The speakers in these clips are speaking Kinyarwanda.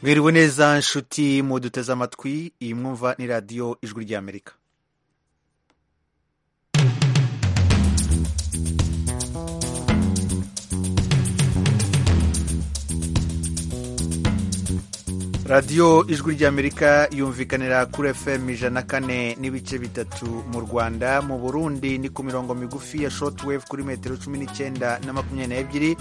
mwiriwe neza nshuti muduteze amatwi iyi mwumva ni radiyo ijwi ry'amerika radiyo ijwi ry'amerika yumvikanira kuri fm ijana kane n'ibice bitatu mu rwanda mu burundi ni ku mirongo migufi ya shotwave kuri metero cumi n'icyenda na makumyabiri n'ebyiri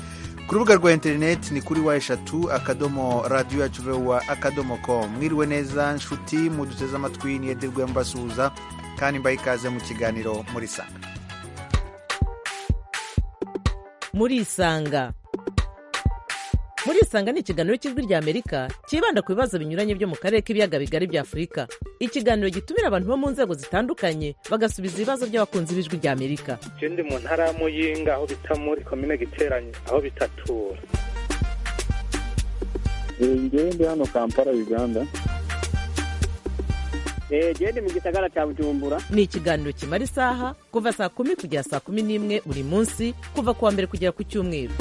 ku rubuga rwa interineti ni kuri wa eshatu akadomo radiyo yacu vewa akadomo com mwiriwe neza nshuti muduteze amatwi niyedirwe mbasuhuza kandi mbaye ikaze mu kiganiro muri sanga murisanga murisanga ni ikiganiro cy'ijwi ry'amerika cyibanda ku bibazo binyuranye byo mu karere k'ibiyaga bigari bya afurika ikiganiro gitumira abantu bo mu nzego zitandukanye bagasubiza ibibazo by'abakunzi b'ijwi ry'amerika je ndi mu ntara ya muyinga aho bita muri komine giteranye aho bitatura ngewe ndi hano kampala uganda gende mu gisagara cya bujumbura ni ikiganiro kimara isaha kuva saa kumi kugera saa kumi n'imwe buri munsi kuva ku wa mbere kugera ku cyumweru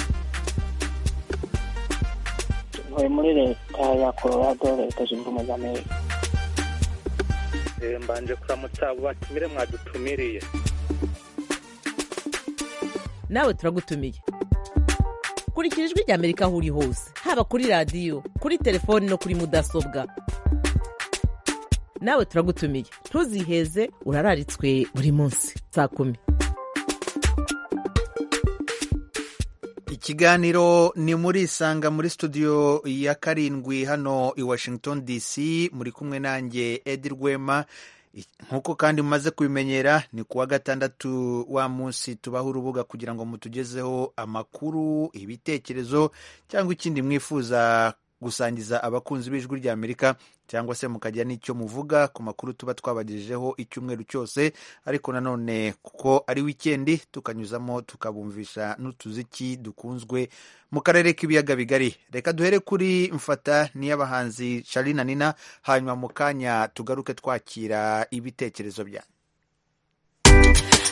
ntuye muri leta ya colorado leta zunze ubumwe za amerika Eh, mbanje kuramutsa abo batumire mwadutumiriye nawe turagutumiye kurikira ijwi ry'amerika aho uri hose haba kuri radiyo kuri telefoni no kuri mudasobwa nawe turagutumiye ntuziheze urararitswe buri munsi saa kumi ikiganiro ni muri isanga muri studio ya karindwi hano i washington dc muri kumwe nanjye edi rwema I- nk'uko kandi mumaze kubimenyera ni kuwa gatandatu wa munsi tubaho urubuga kugira ngo mutugezeho amakuru ibitekerezo cyangwa ikindi mwifuza gusangiza abakunzi b'ijwi ry'amerika cyangwa se mukagira n'icyo muvuga ku makuru tuba twabagejejeho icyumweru cyose ariko nanone kuko ari wikendi tukanyuzamo tukabumvisha n'utuziki dukunzwe mu karere k'ibiyaga bigari reka duhere kuri mfata niy'abahanzi Charly na nina hanyuma mu kanya tugaruke twakira ibitekerezo byanyu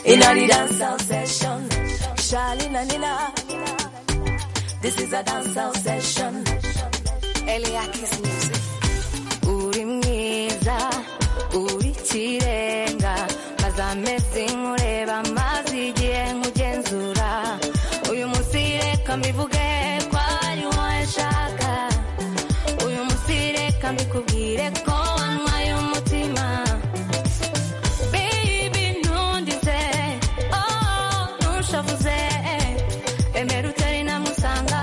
in a the dance session. Charlene and Nina, this is a dance session. Eliakis music. Uri mwiza, uri kirenga, maze amezi nkureba, maze igihe nkugenzura. Uyu munsi reka mbivuge ko ari wowe nshaka. Uyu munsi reka mbikubwire ko wanywaye umutima. Baby, ntundize, oh, ntushavuze, emera utari namusanga,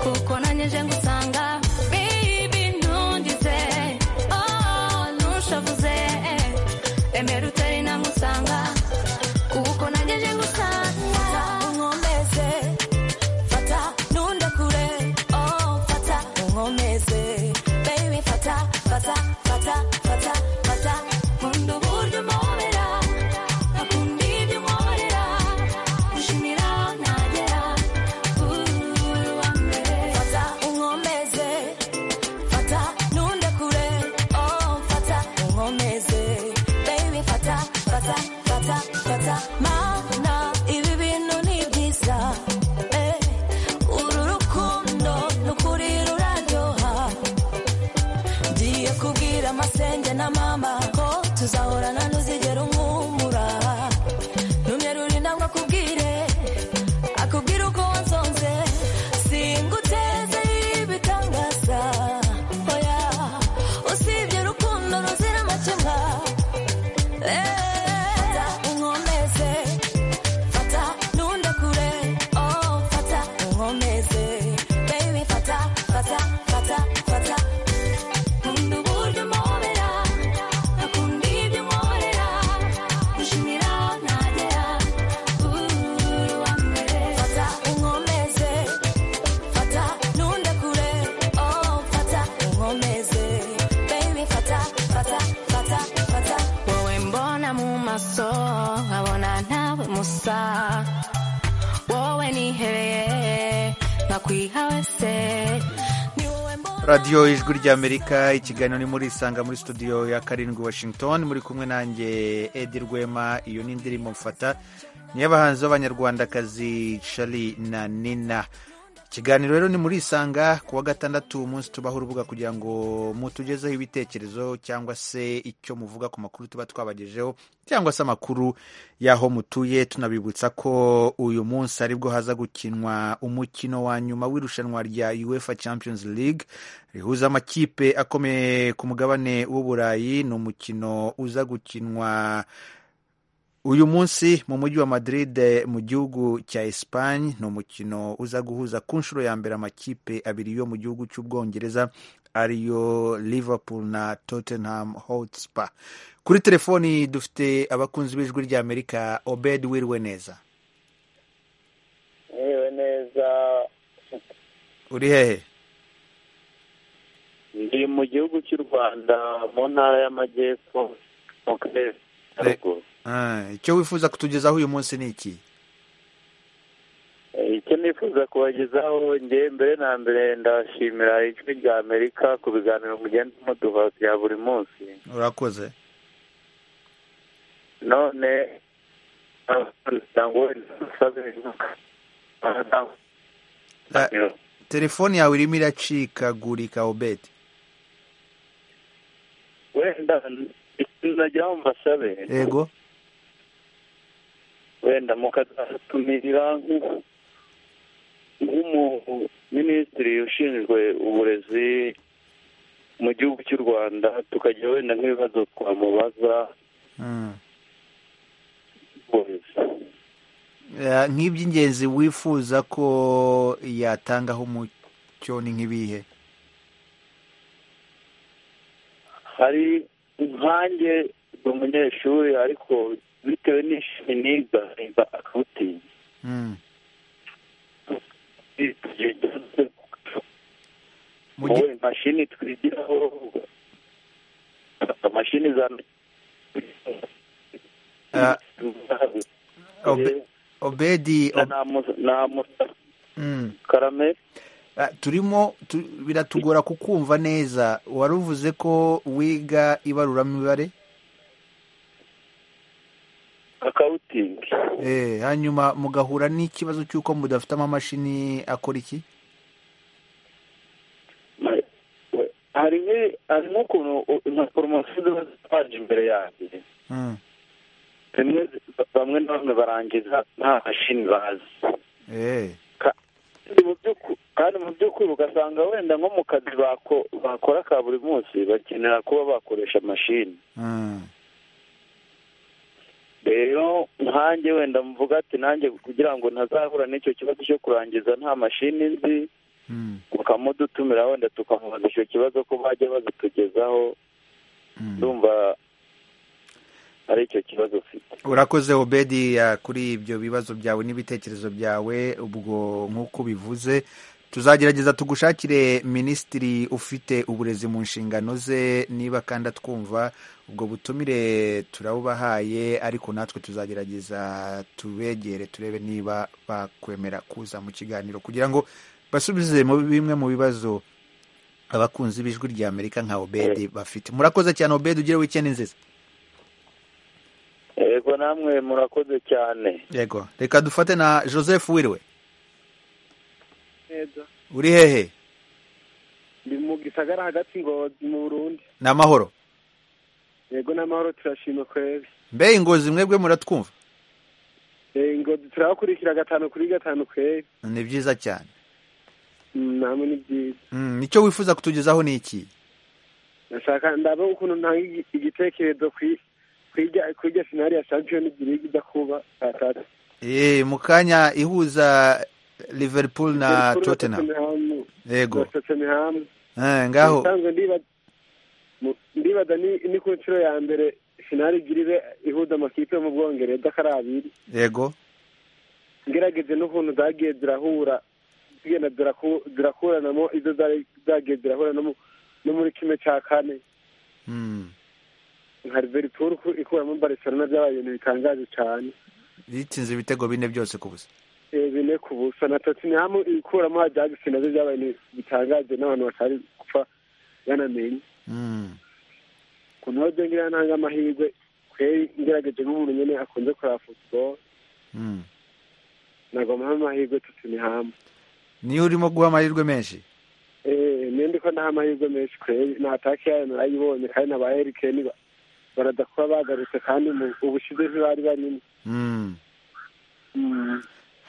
kuko nanjye nje ngusanga. Baby, ntundize, oh, ntushavuze, emera utari namusanga, kuko nanjye nje ngusanga. Unkomeze, fata, ntunde kure, oh, fata, unkomeze. Baby, fata, fata, fata, fata, fata. Nkunda uburyo umpobera, nkakunda ibyo unkorera, ushimira aho nagera, uri uwa mbere. Fata, unkomeze, fata, ntunde kure, oh, fata, unkomeze. Baby, fata, fata, fata, fata. Mana, ibi bintu ni byiza, eh. Uru rukundo ni ukuri ruraryoha ngiye kubwira amasenge na mama ko tuzahorana ntuzigera umwumura numye ruri ntabwo akubwire akubwira uko wansonze singuteze ibitangaza oya usibye urukundo ruzira amakemwa Eh, unkomeze fata ntunde kure oh fata unkomeze baby fata fata fata fata Nkunda uburyo umpobera, nkakunda ibyo unkorera, ushimira aho nagera, uri uwa mbere. Fata unkomeze, fata ntunde kure, oh fata unkomeze, baby fata, fata, fata, fata. Wowe mbona mu maso, nkabona ntawe musa, wowe nihereye, nkakwiha wese, ni wowe mbona radiyo ijwi ry'amerika ikiganiro ni muri isanga muri studio ya karindwi washington muri kumwe nanjye edi rwema iyo ni indirimbo mfata ni iy'abahanzi b'abanyarwandakazi shari na nina ikiganiro rero ni muri isanga ku wa gatandatu umunsi tubaho urubuga kugira ngo mutugezeho ibitekerezo cyangwa se icyo muvuga ku makuru tuba twabagejeho cyangwa se amakuru y'aho mutuye tunabibutsa ko uyu munsi aribwo haza gukinwa umukino wa nyuma w'irushanwa rya uefa champions league rihuza amakipe akomeye ku mugabane w'uburayi ni umukino uza gukinwa uyu munsi mu mujyi wa madrid mu gihugu cya espagne ni umukino uza guhuza ku nshuro ya mbere amakipe abiri yo mu gihugu cy'ubwongereza ariyo liverpool na tottenham hotspur kuri telefoni dufite abakunzi b'ijwi ry'amerika obed wiriwe neza yewe neza uri hehe ndi mu gihugu cy'u rwanda mu ntara y'amajyepfo mu karere ka ruguru Ah, icyo wifuza kutugezaho uyu munsi ni iki Eh, icyo nifuza kubagezaho ngewe mbere na mbere ndashimira ijwi rya amerika ku biganiro mugenda muduha bya buri munsi urakoze none ngo nsabe Ah, telefoni yawe irimo iracikagurika obed wenda nzajya mu masabe yego wenda mukazatumirira nk'u- nk'umuminisitiri ushinzwe uburezi mu gihugu cy'u rwanda tukajya wenda nk'ibibazo twamubaza Mm. uburezi Ah, nk'iby'ingenzi wifuza ko yatangaho umucyo ni nk'ibihe hari nkanjye ni umunyeshuri ariko bitewe n'ishami niga niga akawutinya Mm. Mu gi- wowe imashini twigiraho imashini za Ah, Obe- obedi ob- Mm. karame Ah, turimo tu- biratugora kukumva neza wari uvuze ko wiga ibaruramibare akawutingi eh, hanyuma mugahura n'ikibazo cy'uko mudafite amamashini akora iki hari nk- hari nk'ukuntu u- nka poromosiyo ziba zipaje imbere yanjye Mm. rimwe zi- bamwe na bamwe barangiza nta mashini bazi Eh. Kandi mu by'uku- kandi mu by'ukuri ugasanga wenda nko mu kazi bako- bakora ka buri munsi bakenera kuba bakoresha mashini Mm. rero nkanjye wenda mvuga ati nanjye kugira ngo ntazahura n'icyo kibazo cyo kurangiza nta mashini nzi Mm. bakamudutumira wenda tukamubaza icyo kibazo ko bajya bazitugezaho Mm. ndumva ari icyo kibazo ufite urakoze obedi ya kuri ibyo bibazo byawe n'ibitekerezo byawe ubwo nk'uko bivuze tuzagerageza tugushakire minisitiri ufite uburezi mu nshingano ze niba kandi atwumva ubwo butumire turabubahaye ariko natwe tuzagerageza tubegere turebe niba bakwemera kuza mu kiganiro kugira ngo basubize mu bimwe mu bibazo abakunzi b'ijwi rya amerika nka obedi bafite murakoze cyane obedi ugire wikendi nziza yego namwe murakoze cyane yego reka dufate na joseph wiriwe uri hehe ndi mu gisagara hagati ngozi mu burundi ni amahoro yego n'amahoro turashima kweri mbe ingozi mwebwe muratwumva Eh, ngozi turabakurikira gatanu kuri gatanu kweri ni byiza cyane Mm, namwe ni byiza Mm, icyo wifuza kutugezaho ni iki ndashaka ndaba ukuntu ntanga igi- igitekerezo kwi- kwirya kwirya finali ya champion league ijya kuba saa tatu Eh, mu kanya ihuza liverpool na Liverpool tottenham Tottenham, yego na Tottenham. Eh, ngaho Ubusanzwe ndiba- mu- ndibaza ni ni ku nshuro ya mbere finali igirire ihuza amakipe yo mu bwongereza ko ari abiri yego ngerageze n'ukuntu zagiye zirahura zigenda ziraku- zirakuranamo izo zari zagiye zirahura no mu- no muri kimwe cya kane Mm, nka liverpool ku- ikuramo barcelona byabaye ibintu bitangaje cyane yitsinze ibitego bine byose ku busa Eh, bine ku busa na tottenham ikuramo ajax nabyo byabaye ibintu bitangaje n'abantu batari gupfa banamenye Mm, ku ntoze ngira ntanga amahirwe kweri ngerageje nk'umuntu nyine akunze kureba futuboro mm. nagombaho amahirwe tottenham niyo urimo guha amahirwe menshi ninde ko nta mahirwe menshi kure nta take yayo narayibonye kandi na ba erikeni baradakuba bagarutse kandi ubushize ntibari barimo Mm.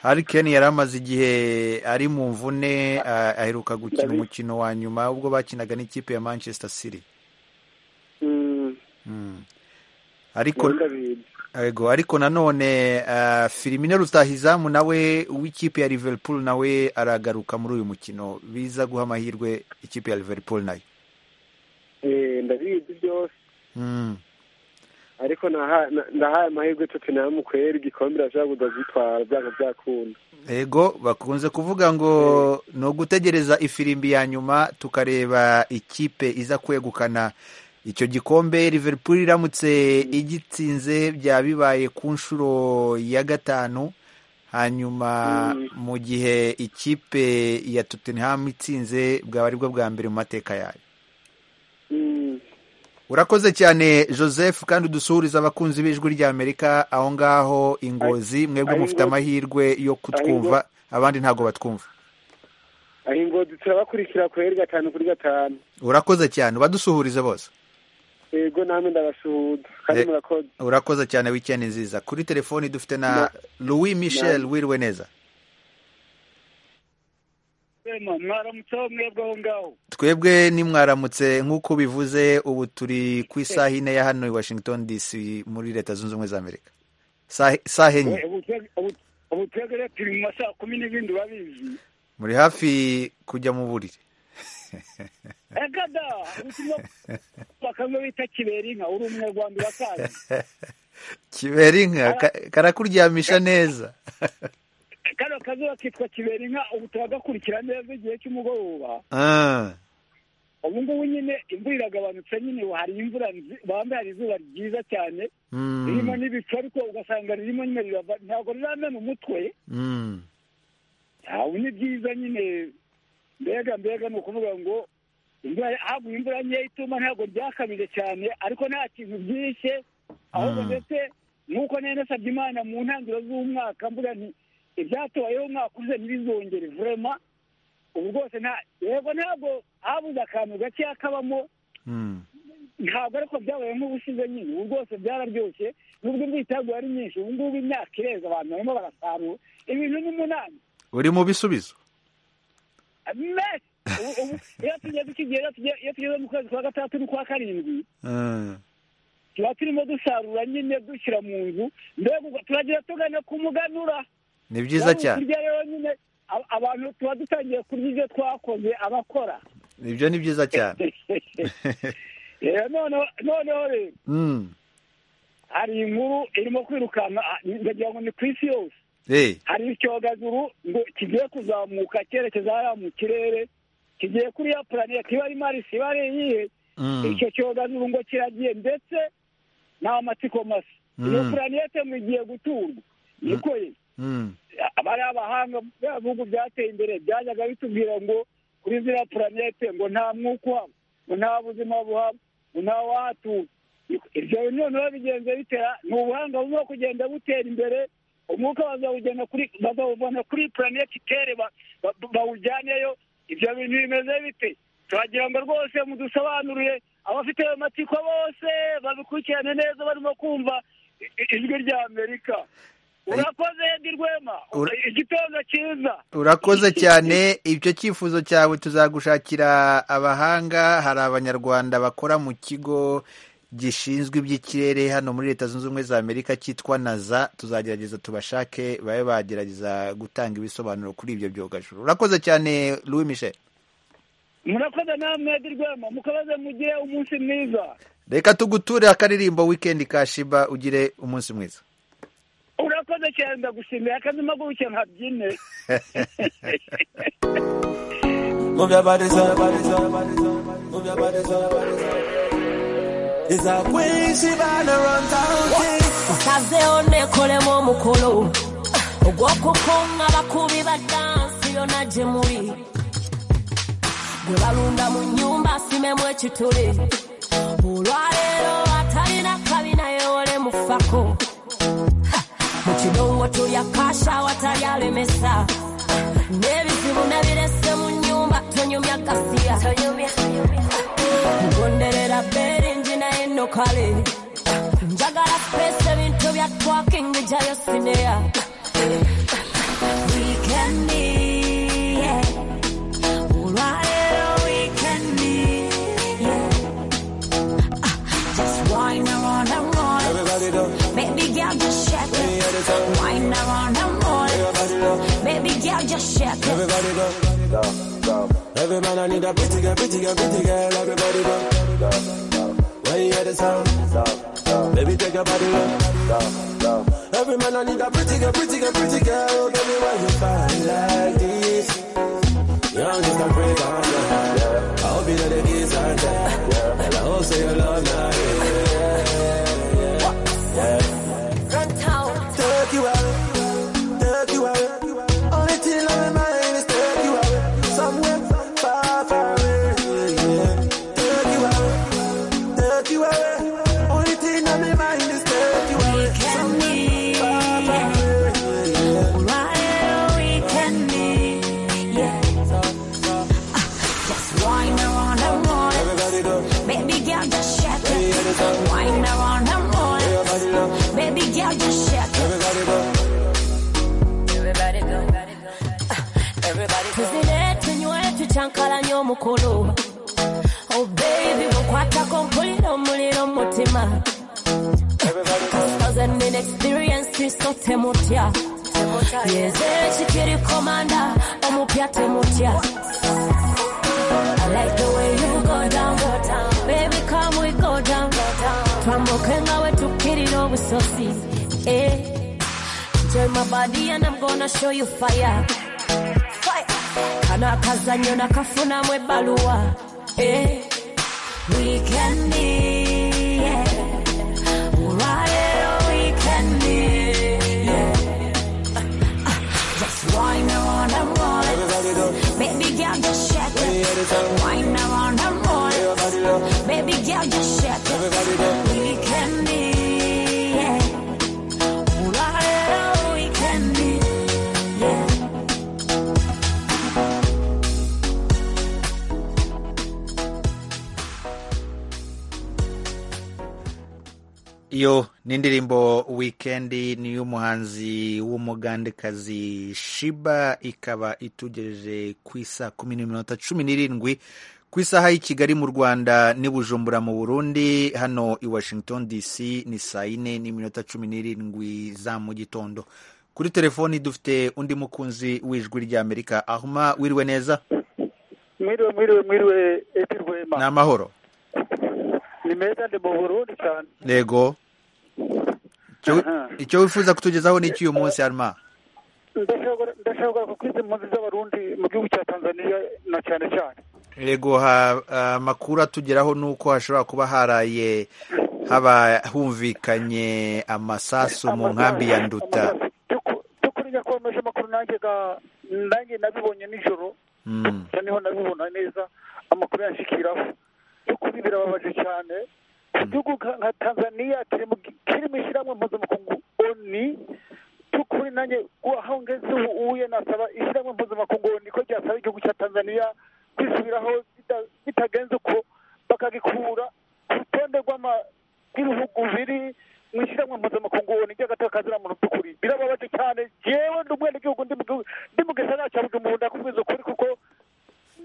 Harry Kane yari amaze igihe ari mu mvune ah, aheruka gukina Ndabizi. umukino wa nyuma ubwo bakinaga n'ikipe ya Manchester City Mm, Mm. ariko nari ndabizi Ego, ariko nanone uh, Firmino Rutahizamu nawe w'ikipe ya Liverpool nawe aragaruka muri uyu mukino biza guha amahirwe ikipe ya Liverpool nayo Eh, ndabizi byose mm. ariko naha- na- ndahaye amahirwe tottenham mu kwera igikombe irashobora kudagitwara byanga byakunda Ego bakunze kuvuga ngo ni ugutegereza ifirimbi ya nyuma tukareba ikipe iza kwegukana icyo gikombe Liverpool iramutse igitsinze byaba bibaye ku nshuro ya gatanu hanyuma Mm. mu gihe ikipe ya Tottenham itsinze bwaba aribwo bwa mbere mu mateka yayo Mm, urakoze cyane Joseph kandi udusuhuriza abakunzi b'ijwi ry'Amerika aho ngaho ingozi mwebwe aho mufite Ingozi- amahirwe yo kutwumva abandi ntabwo batwumva aho ingozi turabakurikira kwera gatanu kuri gatanu urakoze cyane ubadusuhurize bose yego namwe ndabasuhuza kandi Eh. murakoze urakoze cyane wikendi nziza kuri telefoni dufite na Na- louis michel wiriwe neza mwaramutseho mwebwe aho ngaho twebwe nimwaramutse nk'uko bivuze ubu turi ku isaha ine ya hano i washington dc muri leta zunze ubumwe za amerika Sahe- saha enye ubu twebwe turi mu masaha kumi n'ibindi urabizi muri hafi kujya mu buriri egada ubutumwa bakanga bita kibera inka uri umwe rwanda urakazi kibera inka ka- karakuryamisha neza kano kazuba kitwa kibera inka ubu turagakurikira neza igihe cy'umugoroba Ah, ubu ngubu nyine imvura iragabanutse nyine hari imvura nzi- bambaye hari izuba ryiza cyane mm, ririmo n'ibicu ariko ugasanga ririmo nyine rirava ntabwo riramena umutwe mm. ubu ni byiza nyine mbega mbega ni ukuvuga ngo imvura haguye imvura nkeya ituma ntabwo ryakabije cyane ariko nta kintu byishe ahubwo Mm. ndetse nk'uko nari nasabye imana mu ntangiriro z'umwaka mvuga nti ibyatobayeho umwaka uze ntibizongere vurema ubu rwose nta yego ntabwo habuze akantu gakeya kabamo Mm. ntabwo ariko byabaye nk'ubushize nyine ubu rwose byararyoshye nubwo imvura yari nyinshi ubu ngubu imyaka ireza abantu barimo barasarura ibintu n'umunani uri mu bisubizo mesi Ubu- ubu iyo tugeze iki gihe iyo tugeze- iyo tugeze mu kwezi kwa gatandatu n'ukwa karindwi Ah, tuba turimo dusarura nyine dushyira mu nzu mbega ubwo turagira tugana ku muganura ni byiza Yaba cyane kurya rero nyine a- abantu tuba dutangiye kurya ibyo twakoze abakora ibyo ni byiza cyane Eh, noneho noneho rero Mm. hari inkuru irimo kwirukanka ah, ndagira ngo ni ku isi yose Eh, hari icyogajuru ngo kigiye kuzamuka cyerekeza hariya mu kirere kigiye kuri ya puraneti iba ari marisi iba ari iyihe mm. icyo cyogajuru ngo kiragiye ndetse nta matsiko masa Mm. iyo puranete ngo igiye guturwa niko ye Mm. abari abahanga bya bihugu byateye imbere byajyaga bitubwira ngo kuri ziriya puranete ngo nta mwuka uhaba ngo nta buzima buhaba ngo nta wahatura ibyo noneho bigenze bitera ni ubuhanga buzira kugenda butera imbere umwuka bazawugena kuri bazawuvana kuri puranete itere ba- ba- bawujyaneyo ibyo bintu bimeze bite turagira ngo rwose mudusobanurire abafite ayo matsiko bose babikurikirane neza barimo kumva i- i- ijwi rya amerika urakoze Edi Rwema Ura- igitondo cyiza urakoze cyane ibyo cyifuzo cyawe tuzagushakira abahanga hari abanyarwanda bakora mu kigo gishinzwe iby'ikirere hano muri leta zunze ubumwe za amerika cyitwa naza tuzagerageza tubashake babe bagerageza gutanga ibisobanuro kuri ibyo byogajuru urakoze cyane louis michel murakoze namwe Edi Rwema mukomeze mugire umunsi mwiza reka tuguture akaririmbo wikendi ka shiba ugire umunsi mwiza urakoze cyane ndagushimiye akazi mpaguruke nkabyine mubyabariza mubyabariza is a queen she bana run town king kaze onekolemu omukolo ogw'okukunga abakubi ba dansi yonna gye muli gwe balunda mu nnyumba asimemu ekituli olwaleero atalina kabi naye ole mufako mu kidongo tulya kasha awatali alemesa n'ebizibu nabyo kunyumya kasiya kugonderera beringi naye nno kale njagala space ebintu bya twaking bijayo sineya wikendi yeah. olwaleero wikendi yeah. Ah, just wine around and roll Everybody down. Baby girl, just shake it. Wind around and roll it. Baby girl, just shake it. Everybody down. Every man I need a pretty girl, pretty girl, pretty girl. Everybody down. When you hear the sound, baby take your body down. Every man I need a pretty girl, pretty girl, pretty girl. Baby, why you find like this? Young is a break on I hope you know the kids are there. And I hope say you love me. Run town. Take you away, take you away. Only thing on my mind is take you away. Somewhere far, far away. Yeah. Take you away, take you away. Only thing on my mind is take you away. Weekend, Far, far yeah. away. Yeah. Right, weekend, yeah. Ah, Just wind around and roll it. Everybody go, Baby girl, just shake it. Wind around and roll everybody it. go, Baby girl, just shake it. everybody go. Everybody go. Everybody go. Tuzileete nywetu kyankalanya omukulu. Oh baby, bukwatako mpulira omuliro mu mutima. Kasaze nnina experience so temutya. Yeze ekikiri komanda omupya temutya. I like the way you go down, go down. Baby, come we go down, go down. Twambuke nga we tukirira obusozi. Eh. Enjoy my body and I'm gonna show you fire. Fire. Kano akazanyo nakafunamu ebbaluwa. Eh. Weekend, yeah. Olwaleero weekend, yeah. Ah, Just wine around and roll it. Baby girl, just shake it. Wine around and roll it. Baby girl, just shake it. Weekend, yeah. Olwaleero weekend, yeah. iyo ni indirimbo wikendi ni iy'umuhanzi w'umugandekazi shiba ikaba itugejeje ku isaa kumi n'iminota cumi n'irindwi ku isaha y'i kigali mu rwanda n'i bujumbura mu burundi hano i washington dc ni saa yine n'iminota cumi n'irindwi za mu gitondo kuri telefoni dufite undi mukunzi w'ijwi ry'amerika ahuma wiriwe neza mwiriwe mwiriwe mwiriwe eti rwema ni amahoro ni meza ndi mu burundi cyane yego Icyo- Aha. icyo wifuza kutugezaho ni icy'uyu munsi haruma ndashobora ndashobora kuko izi mpunzi z'abarundi mu gihugu cya tanzania na cyane cyane yego ha- amakuru atugeraho ni uko hashobora kuba haraye haba humvikanye amasasu mu nkambi ya nduta Amasasu. By'uku- by'ukuri nyakomeje amakuru nanjye ga- nanjye nabibonye nijoro Mm, gusa niho nabibona neza amakuru yanshikiraho by'ukuri birababaje cyane igihugu nka nka tanzania kiri mu gi- kiri mu ishyirahamwe mpuzamakungu oni by'ukuri nanjye aho ngeze ubu ubuye nasaba ishyirahamwe mpuzamakungu oni ko ryasaba igihugu cya tanzania kwisubiraho bita- bitagenze uko bakagikura ku rutonde rw'ama- rw'ibihugu biri mu ishyirahamwe mpuzamakungu oni ry'agatakaza muntu by'ukuri birababaje cyane jewe ndi umwenegihugu ndi mu gihugu- ndi mu gisagara cya bujumbura ndakubwiza ukuri kuko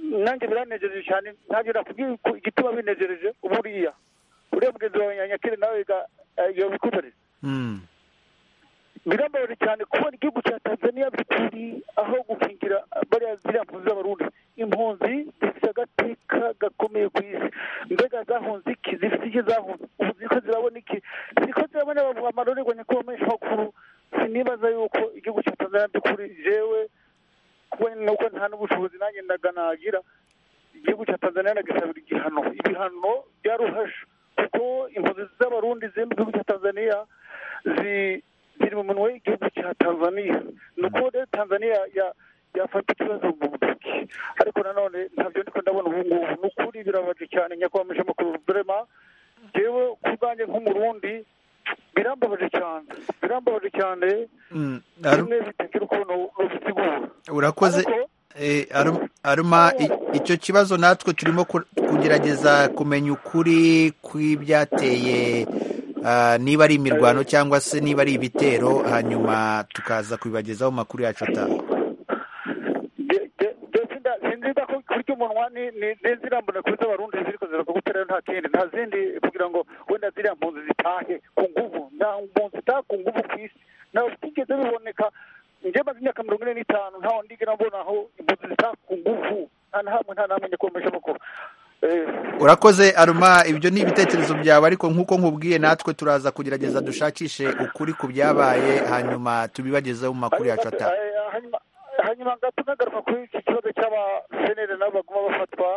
nanjye biranejereje cyane ntabyo nakubwiye ko igituma binejereje buriya uriya mugenzi wawe nyanyakire nawe ga- eh, yobikutorera mm, birambabaje cyane kubona igihugu cya tanzania bikuri aho gukingira bariya ziriya mpunzi z'abarundi impunzi zifite agateka gakomeye ku isi mbega zahunze iki zifite iki zahunze ubu ziriko zirabona iki ziriko zirabona amarorerwa nyakomeye makuru sinibaza yuko igihugu cya tanzania by'ukuri jewe kubona nuko nta n'ubushobozi nanjye ndaga nagira igihugu cya tanzania nagisabira igihano ibihano byaruhasha kuko impunzi z'abarundi ziri mu gihugu cya tanzania zi- ziri mu munwa w'igihugu cya tanzania ni uko rero tanzania ya- yafata ikibazo mu ntoki ariko nanone ntabyo ndiko ndabona ubu ngubu ni ukuri birabaje cyane nyakwamaje amakuru vrema jewe ku bwanjye nk'umurundi birambabaje cyane birambabaje cyane mm, Haru- bimwe bitakira ukuntu ubisigura urakoze Ariko- Eh, Aruma- aruma i- icyo kibazo natwe turimo ku- kugerageza kumenya ukuri kw'ibyateye ah, niba ari imirwano cyangwa se niba ari ibitero hanyuma tukaza kubibagezaho mu makuru yacu atanga sinzida ko kurya umunwa ni- ni- ntizirambone kuri z'abarundi ziriko ziravuga rero nta kindi nta zindi kugira ngo wenda ziriya mpunzi zitahe ku nguvu nta mpunzi itaha ku nguvu ku isi ntabwo bitigeze biboneka njye maze imyaka mirongo ine n'itanu ntaho ndigera mbona aho impunzi zitaha ku nguvu nta na hamwe nta namwe nyakomeje amakuru urakoze aruma ibyo ni ibitekerezo byawe ariko nk'uko nkubwiye natwe turaza kugerageza dushakishe ukuri ku byabaye hanyuma tubibagezeho mu makuru yacu atanga hanyuma hanyuma gato nagaruka kuri iki kibazo cy'abasenere nabo baguma bafatwa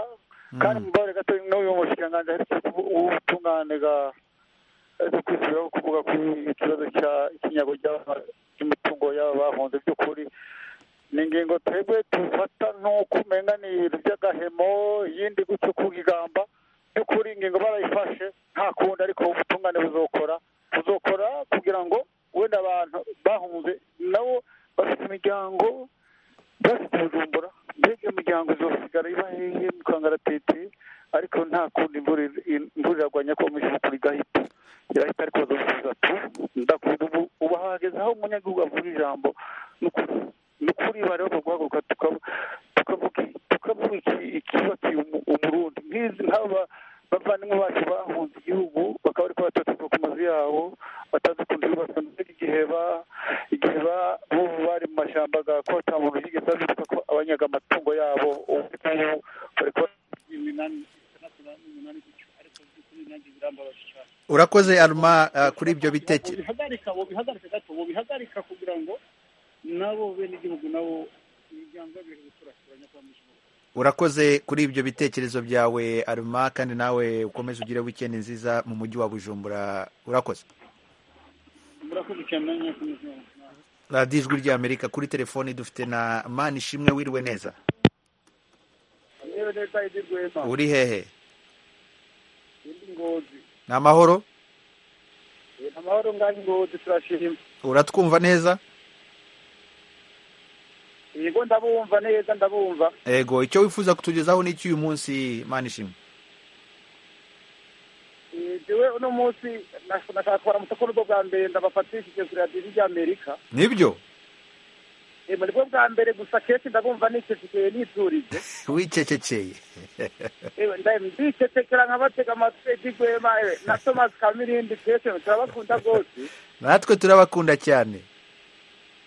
kandi mubare gato n'uyu mushikiranganji aherutse ubutungane ga aherutse kwisubiraho kuvuga kuri ikibazo cya ikinyago cy'aba- cy'imitungo y'aba bahunze by'ukuri ni ingingo twebwe tufata nk'uko umenga ni ibintu by'agahemo iyindi gutyo kugigamba by'ukuri ingingo barayifashe nta kundi ariko ubutungane buzokora buzokora kugira ngo wenda abantu bahunze nabo bafite imiryango bafite bujumbura mbega iyo miryango izosigara iba hehe mu kangaratete ariko nta kundi imvura ir- imvura iragwa nyakomeje ukuri igahita irahita ariko bazosubiza tu ndakunda ubu ubu hageze aho umunyagihugu avuga ijambo ni ukuri ni ukuri bari bamaze guhaguruka tukavuga tukavuga iki- icyubatiye umu- umurundi nk'izi nk'aba bavandimwe bacu bahunze igihugu bakaba ariko bataturwa ku mazu yabo batazi ukuntu yubatswe ndetse igihe ba- igihe ba- bo bari mu mashyamba ga kota muntu yigeze abibuka ko abanyaga amatungo yabo ubu ngubu bari kuba iminani itandatu n'iminani gutyo ariko by'ukuri nanjye birambabaje cyane urakoze aruma ah, kuri ibyo bitekerezo bihagarika bihagarika gato bihagarika kugira ngo nabo bene igihugu nabo imiryango y'abihe guturaturanya kwa mujuru urakoze kuri ibyo bitekerezo byawe aruma kandi nawe ukomeze ugire wikendi nziza mu mujyi wa bujumbura urakoze murakoze cyane namwe kumujura radiyo ijwi ry'amerika kuri telefoni dufite na mani ishimwe wiriwe neza yewe neza iri rwema uri hehe indi ngozi ni amahoro amahoro ngari ngozi turashima uratwumva neza yego ndabumva neza ndabumva ego icyo wifuza kutugezaho ni icy'uyu munsi mani ishimwe jewe uno munsi nashaka kubaramutsa ko nibwo bwa mbere ndabafatishije kuri radiyo ry'amerika nibyo emu nibwo bwa mbere gusa kenshi ndabumva nicecekeye niturize wicecekeye ndicecekera nkabatega amatwi edigwema ewe na tomasi kamirindi kenshi turabakunda rwose natwe turabakunda cyane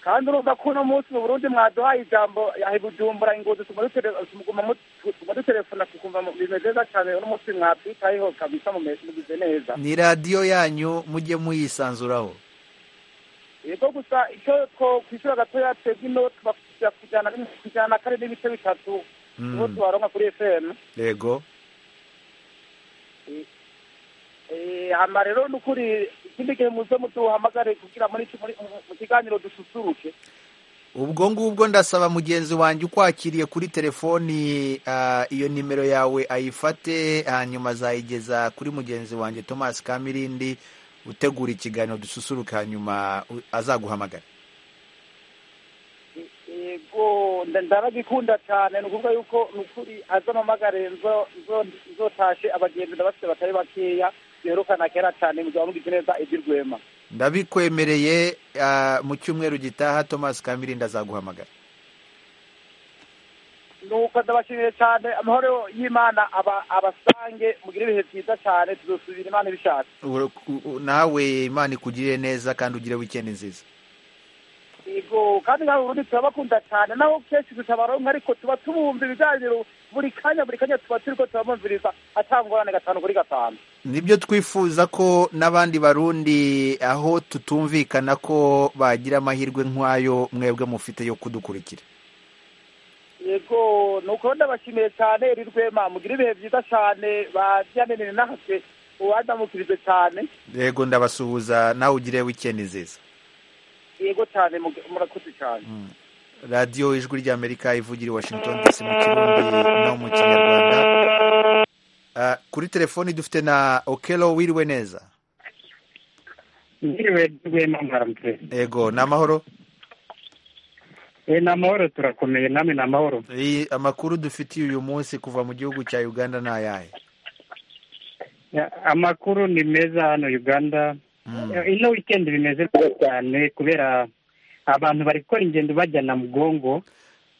kandi urumva ko uno munsi mu burundi mwaduhaye ijambo yahe bujumbura ingozi tuguma dutere- tuguma mu- tuguma dutelefona tukumva mu- bimeze neza cyane uno munsi mwatwitayeho kabisa mume- mugize neza ni radiyo yanyu mujye muyisanzuraho yego gusa icyo twishyura gatoya twebwe ino tubakwishyura kujyana kujyana kare n'ibice bitatu Mm. niho tubaronka kuri fm yego Eh, hama rero ni ukuri ikindi gihe muze mutuhamagare kugira muri iki- muri- mu- mu kiganiro dususuruke ubwo ngubwo ndasaba mugenzi wanjye ukwakiriye kuri telefoni ah, iyo nimero yawe ayifate hanyuma azayigeza kuri mugenzi wanjye thomas kamirindi utegura ikiganiro dususuruka hanyuma u- azaguhamagara yego nda- ndaragikunda cyane ni ukuvuga yuko ni ukuri azampamagare nzo- nzo- nzotashe abagenzi ndabafite batari bakeya biherukana kera cyane muzaba mugize neza ibyo rwema ndabikwemereye ah, mu cyumweru gitaha thomas kamirindi azaguhamagara nuko ndabashimiye cyane amahoro y'imana aba- abasange mugire ibihe byiza cyane tuzosubira imana ibishatse Ura- u- u- nawe imana ikugirire neza kandi ugire wikendi nziza yego kandi nawe ubundi turabakunda cyane naho kenshi tutabaronka ariko tuba tubumva ibiganiro buri kanya buri kanya tuba turiko turabumviriza atangorane gatanu kuri gatanu nibyo twifuza ko n'abandi barundi aho tutumvikana ko bagira amahirwe nk'ayo mwebwe mufite yo kudukurikira yego nuko ndabashimiye cyane iri rwema mugira ibihe byiza cyane baryanenere natwe uwadamukirije cyane yego ndabasuhuza nawe ugire wikendi nziza yego cyane mug- murakoze cyane radiyo ijwi ry'amerika ivugira i washington dc mu kirundi no mu kinyarwanda Ah, kuri telefoni dufite na okelo wiriwe neza Ndiriwe rwema mwaramutse yego ni amahoro Eh, ni amahoro turakomeye namwe ni amahoro Eh, amakuru dufitiye uyu munsi kuva mu gihugu cya uganda ni ayahe Ya, amakuru ni meza hano uganda Mm. Eh, ino weekend bimeze neza cyane kubera abantu bari gukora ingendo bajya na mugongo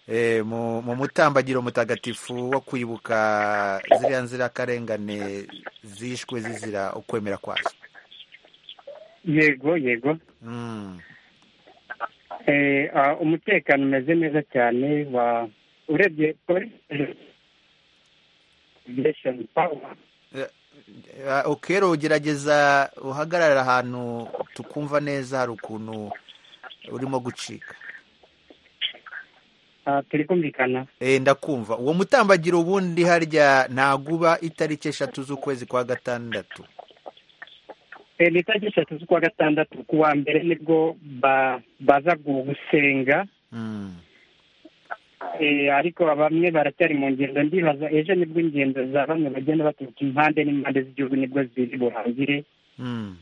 Eh, mu mu mutambagiro mutagatifu wo kwibuka ziriya nzirakarengane zishwe zizira ukwemera kwazo yego yego Mm. Eh, ah, umutekano umeze neza cyane wa urebye polisi Aviation power. Ah, okero gerageza uhagarare ahantu tukumva neza hari ukuntu urimo gucika Ah, turi kumvikana Eh, ndakumva uwo mutambagiro ubundi harya ntaguba itariki eshatu z'ukwezi kwa gatandatu Eh, ni itariki eshatu z'ukwa gatandatu ku wa mbere nibwo ba- baza gusenga Mm. Eh, ariko bamwe baracyari mu ngendo ndibaza ejo nibwo ingendo za bamwe bagenda baturuka impande n'impande z'igihugu nibwo ziri burangire Mm.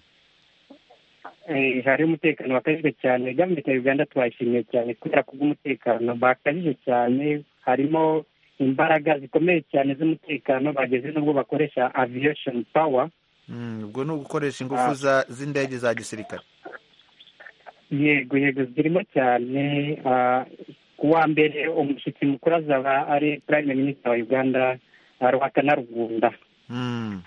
Eh, hari umutekano wakajijwe cyane gavumenti ya uganda twayishimiye cyane kubera kubw'umutekano bakajije cyane harimo imbaraga zikomeye cyane z'umutekano bageze n'ubwo bakoresha aviation power Mm, ubwo ni ugukoresha ingufu Ah. za- z'indege za gisirikare yego yego zirimo cyane ah, ku wa mbere umushyitsi mukuru azaba ari prime minister wa uganda ah, ruhakana rugunda Mm.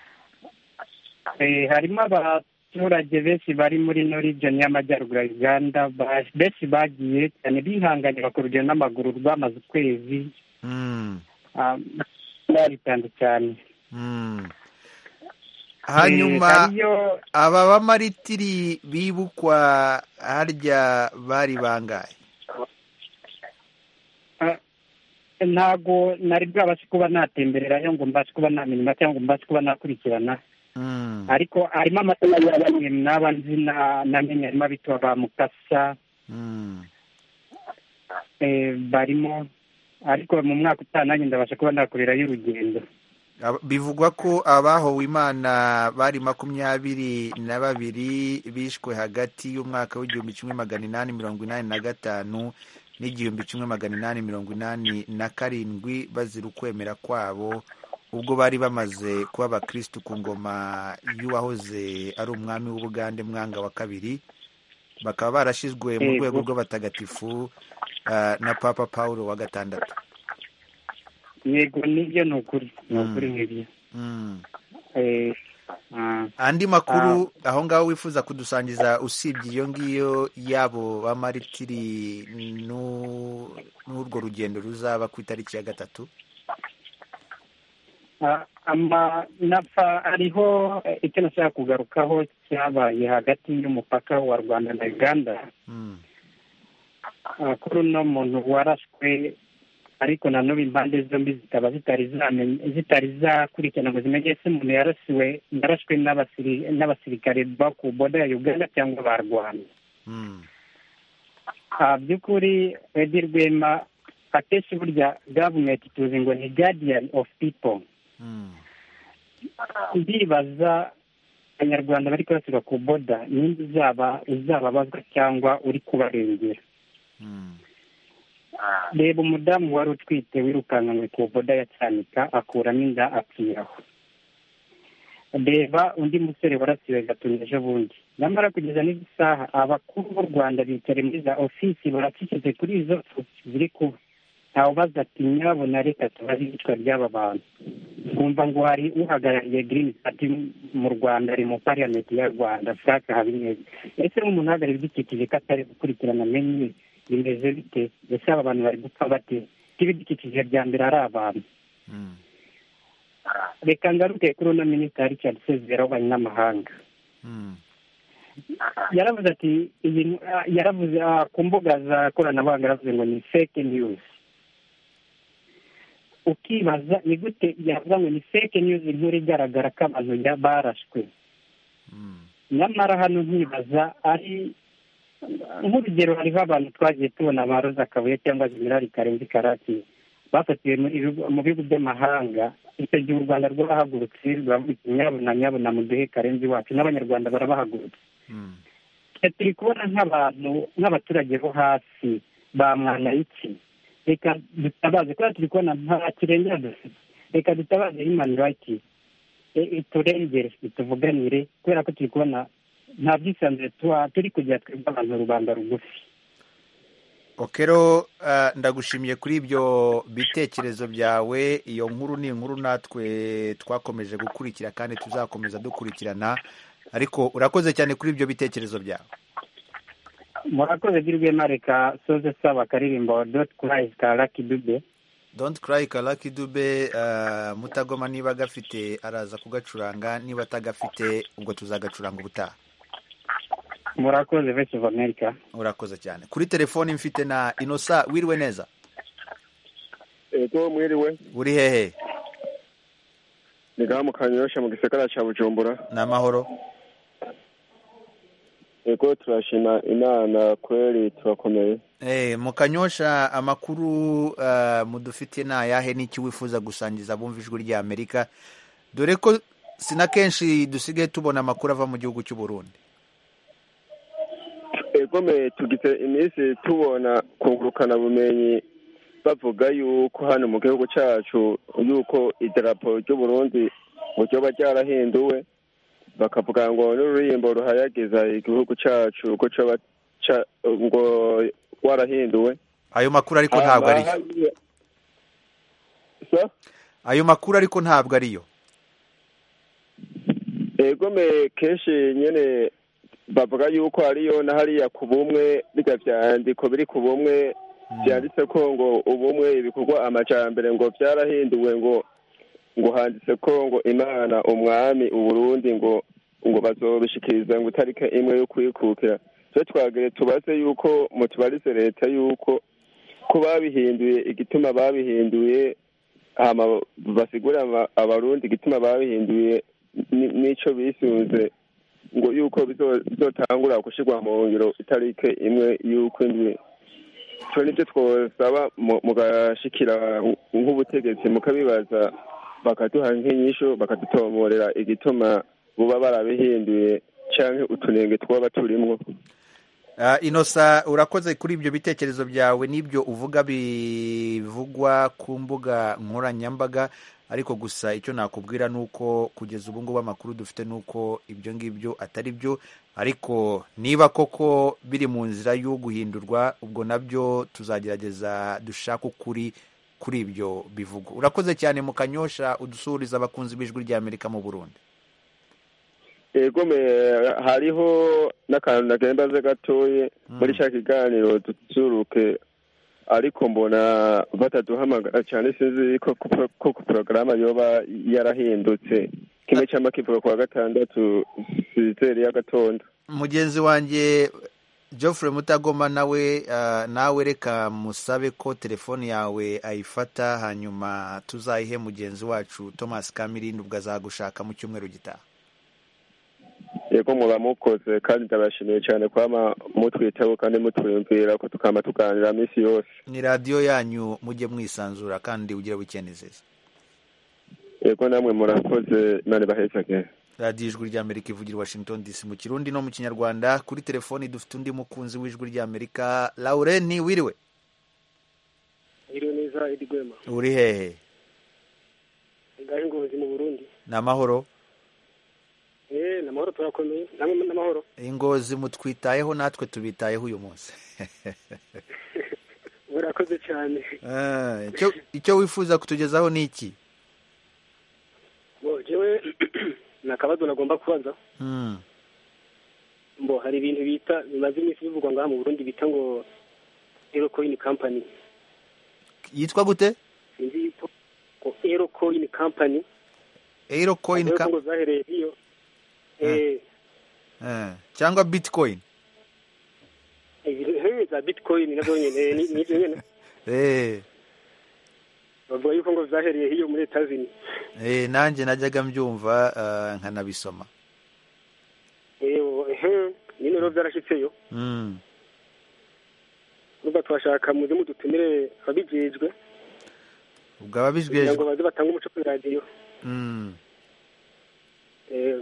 Eh, harimo abaturage benshi bari muri ino region y'amajyaruguru ya uganda ba- benshi bagiye cyane bihanganye bakora urugendo n'amaguru rwamaze ukwezi Mm. ah, baritanze cyane Mm. Eh, hanyuma hariyo aba bamaritiri bibukwa harya bari bangahe ntago nari bwabashe kuba natembererayo ngo mbashe kuba namenya cyangwa ngo mbashe kuba nakurikirana Mm. ariko harimo amazina ya bamwe n'aba nzi na- namenye harimo abitwa ba mukasa Mm. eh, barimo ariko mu mwaka utaha nanjye ndabasha kuba nakorerayo urugendo Aba- bivugwa ko abahowe imana bari makumyabiri na babiri bishwe hagati y'umwaka w'igihumbi kimwe magana inani mirongo inani na gatanu n'igihumbi kimwe magana inani mirongo inani na karindwi bazira ukwemera kwabo ubwo bari bamaze kuba abakirisitu ku ngoma y'uwahoze ari umwami w'ubugande mwanga wa kabiri bakaba barashyizwe mu Yego. rwego rw'abatagatifu ah, na papa paul wa gatandatu yego nibyo ni ukuri ni ukuri Mm. nk'ibyo Mm. Eh, ah, andi makuru aho ngaho wifuza kudusangiza usibye iyo ngiyo yabo bamaritiri n'u- n'urwo rugendo ruzaba ku itariki ya gatatu ah, ama nafa ariho eh, icyo nashaka kugarukaho cyabaye hagati y'umupaka wa rwanda na uganda Mm. Ah, kuri uno muntu warashwe ariko nanone impande zombi zikaba zitari zamenye- zitari zakurikirana ngo zimenye ese umuntu yarasiwe yarashwe n'abasiri- n'abasirikare ba ku boda ya uganda cyangwa ba rwanda Mm. Ah, by'ukuri edi rwema akenshi burya gavumenti tuzi ngo ni guardian of people Mm. ndibaza abanyarwanda bari kurasirwa ku boda ninde uzaba uzababazwa cyangwa uri kubarengera Mm. reba umudamu wari utwite wirukankanywe ku boda ya cyanika akuramo inda apfiraho reba undi musore warasiwe gatuna ejo bundi nyamara kugeza n'izi saha abakuru b'u rwanda bicaye muri za ofisi baracecetse kuri izo fu ziri kuba ntawe ubaza ati nyabona reka tubaze iyicwa ry'aba bantu wumva ngo hari uhagarariye girini pati mu rwanda ari mu pariyamenti ya rwanda frank habineza ese nk'umuntu uhagarariye ibidukikije ko atari gukurikirana amenye bimeze bite ese aba bantu bari gupfa bate ko ibidukikije bya mbere ari abantu Mm. reka ngaruke kuri uno minisita richard sezibera w'ububanyi n'amahanga Mm. yaravuze ati iyi ah, yaravuze ah, ku mbuga za koranabuhanga yaravuze ngo ni fake news ukibaza ni gute yavuga ngo ni fake news inkuru igaragara ko abantu ya- barashwe Mm. nyamara hano nkibaza ari nk'urugero hariho abantu twagiye tubona ba roza kabuye cyangwa jenerali karenzi karaki bafatiwe muri ibigo- mu bihugu by'amahanga icyo gihe u rwanda rwabahagurutse ruravuga iti nyabuna nyabuna muduhe karenzi wacu n'abanyarwanda barabahagurutse Mm. twe turi kubona nk'abantu nk'abaturage bo hasi bamwanya iki reka dutabaze kubera turi kubona nta kirengera dufite reka dutabaze himani rayiti iturengere ituvuganire kubera ko turi kubona nta bwisanzure tuba turi kugira twebwe abantu rubanda rugufi okero ndagushimiye kuri ibyo bitekerezo byawe iyo nkuru ni inkuru natwe twakomeje gukurikira kandi tuzakomeza dukurikirana ariko urakoze cyane kuri ibyo bitekerezo byawe murakoze girwe mareka soze saba akaririmbo doti kurayi ka laki dube don't cry karaki dube uh, mutagoma niba agafite araza kugacuranga niba atagafite ubwo tuzagacuranga ubutaha murakoze vesi ofu amerika urakoze cyane kuri telefoni mfite na inosa wiriwe neza ego mwiriwe uri hehe ni gamu kanyorosha mu gisagara cya bujumbura ni amahoro ego turashima inama kweri turakomeye Eh, mukanyosha amakuru uh, mudufite ni ayahe n'icyo wifuza gusangiza abumva ijwi rya amerika dore ko si na kenshi dusigaye tubona amakuru ava mu gihugu cy'u burundi ego me tugize iminsi tubona kungurukana bumenyi bavuga yuko hano mu gihugu cyacu yuko idarapo ry'u burundi ryoba ryarahinduwe bakavuga ngo n'ururirimbo ruhayagiza igihugu cyacu ko cyoba ca- ngo warahinduwe ayo makuru ariko ntabwo ariyo ayo makuru ariko ntabwo ariyo yego me kenshi nyine bavuga yuko hariyo na hariya ku bumwe biga byandiko biri ku bumwe byanditse ko ngo ubumwe ibikorwa amajambere ngo byarahinduwe ngo ngo handitse ko ngo imana umwami uburundi ngo ngo bazobishikiriza ngo itariki imwe yo kwikukira twe twagere tubaze yuko mutubarize leta yuko ko babihinduye igituma babihinduye hama basigurira aba- abarundi igituma babihinduye ni- n'ico bisunze ngo yuko bizo- bizotangura gushirwa mu ngiro itariki imwe y'ukwindwi twe nibyo twosaba mu- mugashikira nk'ubutegetsi mukabibaza bakaduha nk'inyishu bakadutomorera igituma buba barabihinduye canke utunenge twaba turimwo Uh, inosa urakoze kuri ibyo bitekerezo byawe n'ibyo uvuga bivugwa ku mbuga nkoranyambaga ariko gusa icyo nakubwira ni uko kugeza ubu ngubu amakuru dufite ni uko ibyo ngibyo atari byo ariko niba koko biri mu nzira yo guhindurwa ubwo nabyo tuzagerageza dushake ukuri kuri ibyo bivugwa urakoze cyane mu kanyosha udusuhuriza abakunzi b'ijwi rya amerika mu burundi ego me hariho n'akantu nagenda gatoye muri cya kiganiro dusuruke ariko mbona bataduhamagara cyane sinzi ko ku- ko ku porogaramu yoba yarahindutse kimwe cya makivuga ku wa gatandatu sizeri y'agatondo mugenzi wanjye Geoffrey mutagoma nawe uh, nawe reka musabe ko telefoni yawe ayifata hanyuma tuzayihe mugenzi wacu thomas kamirindi ubwo azagushaka mu cyumweru gitaha yego muba mukoze kandi ndabashimiye cyane kwama mutwitaho kandi mutwiyumvira ko tukama tuganira minsi yose ni radiyo yanyu mujye mwisanzura kandi ugire wikendi nziza yego namwe murakoze imana ibahezage radiyo ijwi ry'amerika ivugira i washington dc mu kirundi no mu kinyarwanda kuri telefoni dufite undi mukunzi w'ijwi ry'amerika laureni wiriwe Ngiriwe neza Eddy Gwema uri hehe ngahe ngozi mu Burundi ni amahoro eh namahoro turakomeye namwe namahoro ingozi mutwitayeho natwe tubitayeho uyu munsi murakoze cyane Ah, icyo- icyo wifuza kutugezaho ni iki bo jewe na kabazo nagomba kubaza Hmm. mbo hari ibintu bita bimaze iminsi bivugwa ngaha mu Burundi bita ngo Aero Coin Company yitwa gute sinzi yuko ko Aero Coin Company euro coin Aero ka- ngo zahereye iyo eh Eh, cyangwa bitcoin ibintu eh, za Bitcoin nazo nyene eh, ni- ni nyene Eh, bavuga yuko ngo zahereye iyo muri Etazini eh, nanjye najyaga mbyumva ah, nkanabisoma eh oh, eh nyine rero byarashitseyo Hmm. nubwo tubashaka muze mudutumire ababijejwe ubwo ababijwe kugira ngo baze batange umuco kuri radiyo Hmm. Eh,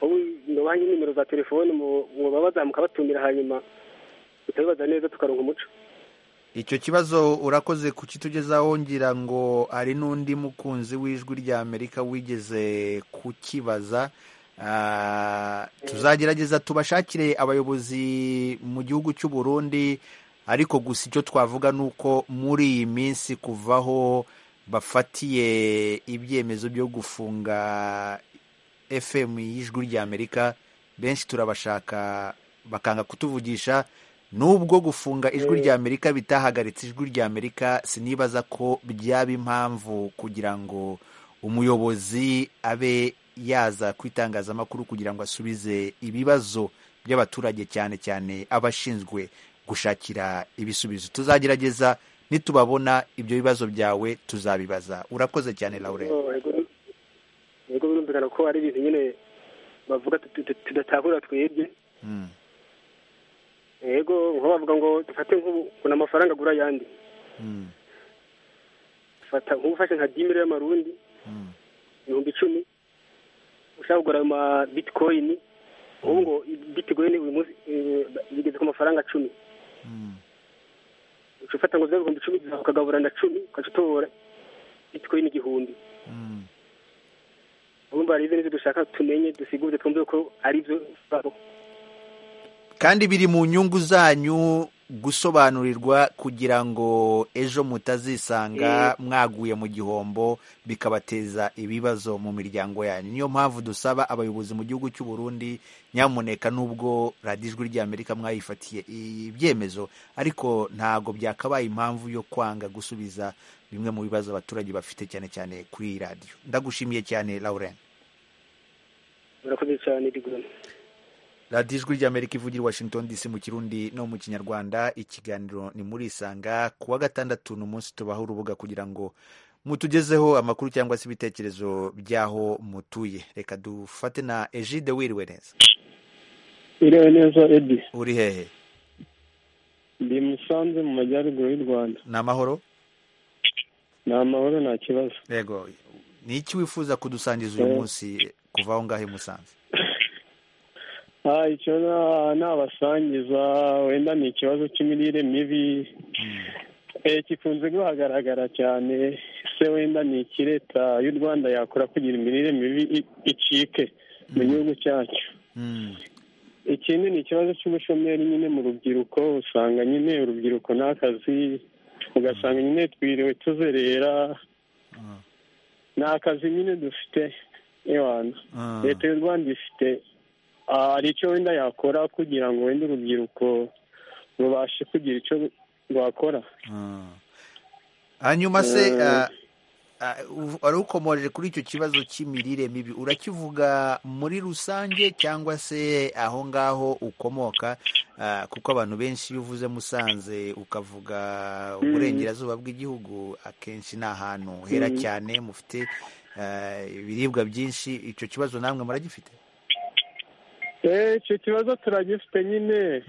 ubu nubaha nimero za telefone mu baba bazamuka batumira hanyuma tutabibaza neza tukaronka umuco icyo kibazo urakoze kukitugezaho ngira ngo hari n'undi mukunzi w'ijwi rya amerika wigeze kukibaza Ah, tuzagerageza tubashakire abayobozi mu gihugu cy'u burundi ariko gusa icyo twavuga ni uko muri iyi minsi kuvaho bafatiye ibyemezo byo gufunga fm y'ijwi ry'amerika benshi turabashaka bakanga kutuvugisha nubwo gufunga ijwi ry'amerika bitahagaritse ijwi ry'amerika sinibaza ko byaba impamvu kugira ngo umuyobozi abe yaza ku itangazamakuru kugira ngo asubize ibibazo by'abaturage cyane cyane abashinzwe gushakira ibisubizo tuzagerageza nitubabona ibyo bibazo byawe tuzabibaza urakoze cyane laure ubwo birumvikana ko ari ibintu nyine bavuga tu- tu- tudatahura twebwe yego nko bavuga ngo dufate nk'ubu kuna amafaranga agura ayandi fata nk'ufashe nka dimire y'amarundi ibihumbi icumi ushaka kugura ayo ma bitikoyini ubu ngo bitikoyini uyu munsi eh, bigeze ku mafaranga cumi uca ufata ngo zibe ibihumbi icumi zawe ukagaburana cumi ukaca utobora bitikoyini igihumbi urumva hari n'ibyo dushaka tumenye dusigure twumve ko ari byo bibaho kandi biri mu nyungu zanyu gusobanurirwa kugira ngo ejo mutazisanga mwaguye mu gihombo bikabateza ibibazo mu miryango yanyu niyo mpamvu dusaba abayobozi mu gihugu cy'u Burundi nyamuneka nubwo radiyo ijwi ry'amerika mwayifatiye ibyemezo ariko ntabwo byakabaye impamvu yo kwanga gusubiza bimwe mu bibazo abaturage bafite cyane cyane kuri iyi radiyo ndagushimiye cyane lauren murakoze cyane rigorana radiyo ijwi ry'amerika ivugira i washington dc mu kirundi no mu kinyarwanda ikiganiro ni muri isanga kuwa gatandatu ni umunsi tubaho urubuga kugira ngo mutugezeho amakuru cyangwa se ibitekerezo by'aho mutuye reka dufate na egide wiriwe neza iriwe neza edi uri hehe ndi musanze mu majyaruguru y'u rwanda ni amahoro ni amahoro nta kibazo yego ni iki wifuza kudusangiza uyu munsi kuva aho ngaho i musanze Ah, icyo na- nabasangiza wenda ni ikibazo cy'imirire mibi Eh, gikunze kuhagaragara cyane se wenda ni iki leta y'u rwanda yakora kugira imirire mibi i- icike mu gihugu cyacu ikindi ni ikibazo cy'ubushomeri nyine mu rubyiruko usanga nyine urubyiruko n'akazi ugasanga nyine twiriwe tuzerera ni akazi nyine dufite ewana Ah. leta y'u rwanda ifite ah, hari icyo wenda yakora kugira ngo wenda urubyiruko rubashe kugira icyo rwakora hanyuma se Eh. ah, ah, uv- wari ukomoje kuri icyo kibazo cy'imirire mibi urakivuga muri rusange cyangwa se aho ngaho ukomoka Ah, kuko abantu benshi iyo uvuze musanze ukavuga uburengerazuba bw'igihugu akenshi ni ahantu hera Mm. cyane mufite ah, ibiribwa byinshi icyo kibazo namwe muragifite Eh, icyo kibazo turagifite nyine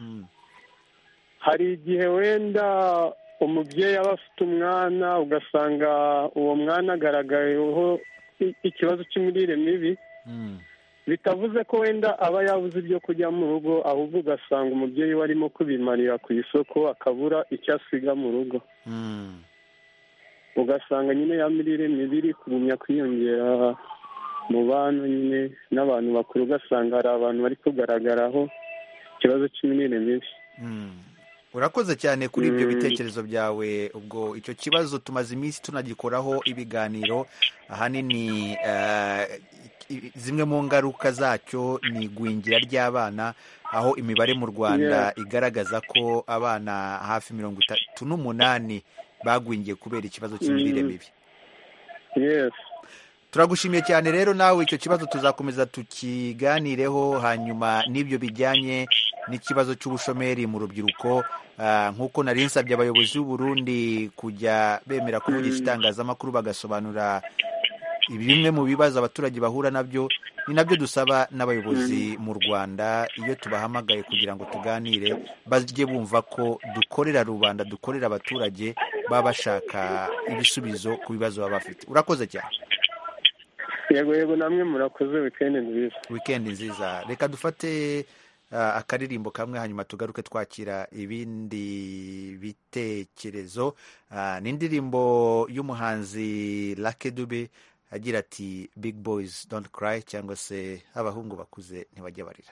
hari igihe wenda umubyeyi aba afite umwana ugasanga uwo mwana agaragayeho i- ikibazo cy'imirire mibi bitavuze ko wenda aba yabuze ibyo kurya mu rugo ahubwo ugasanga umubyeyi we arimo kubimarira ku isoko akabura icyo asiga mu rugo ugasanga nyine ya mirire mibi iri kugumya kwiyongera mu bana nyine n'abantu bakuru ugasanga hari abantu bari kugaragaraho ikibazo cy'imirire mibi urakoze cyane kuri ibyo Mm. bitekerezo byawe ubwo icyo kibazo tumaze iminsi tunagikoraho ibiganiro ahanini eh, i- i- zimwe mu ngaruka zacyo ni igwingira ry'abana aho imibare mu rwanda Yeah. igaragaza ko abana hafi mirongo itatu n'umunani bagwingiye kubera ikibazo cy'imirire Mm. mibi yes turagushimiye cyane rero nawe icyo kibazo tuzakomeza tukiganireho hanyuma n'ibyo bijyanye n'ikibazo cy'ubushomeri mu rubyiruko Ah, nk'uko nari nsabye abayobozi b'u Burundi kujya bemera Mm. kuvugisha itangazamakuru bagasobanura bimwe mu bibazo abaturage bahura nabyo ni nabyo dusaba n'abayobozi mu rwanda iyo tubahamagaye kugira ngo tuganire bajye bumva ko dukorera rubanda dukorera abaturage baba bashaka ibisubizo ku bibazo baba bafite urakoze cyane yego yego namwe murakoze wikendi nziza wikendi nziza reka dufate akaririmbo kamwe hanyuma tugaruke twakira ibindi bitekerezo ni indirimbo y'umuhanzi lakedube agira ati big boys don't cry cyangwa se abahungu bakuze ntibajya barira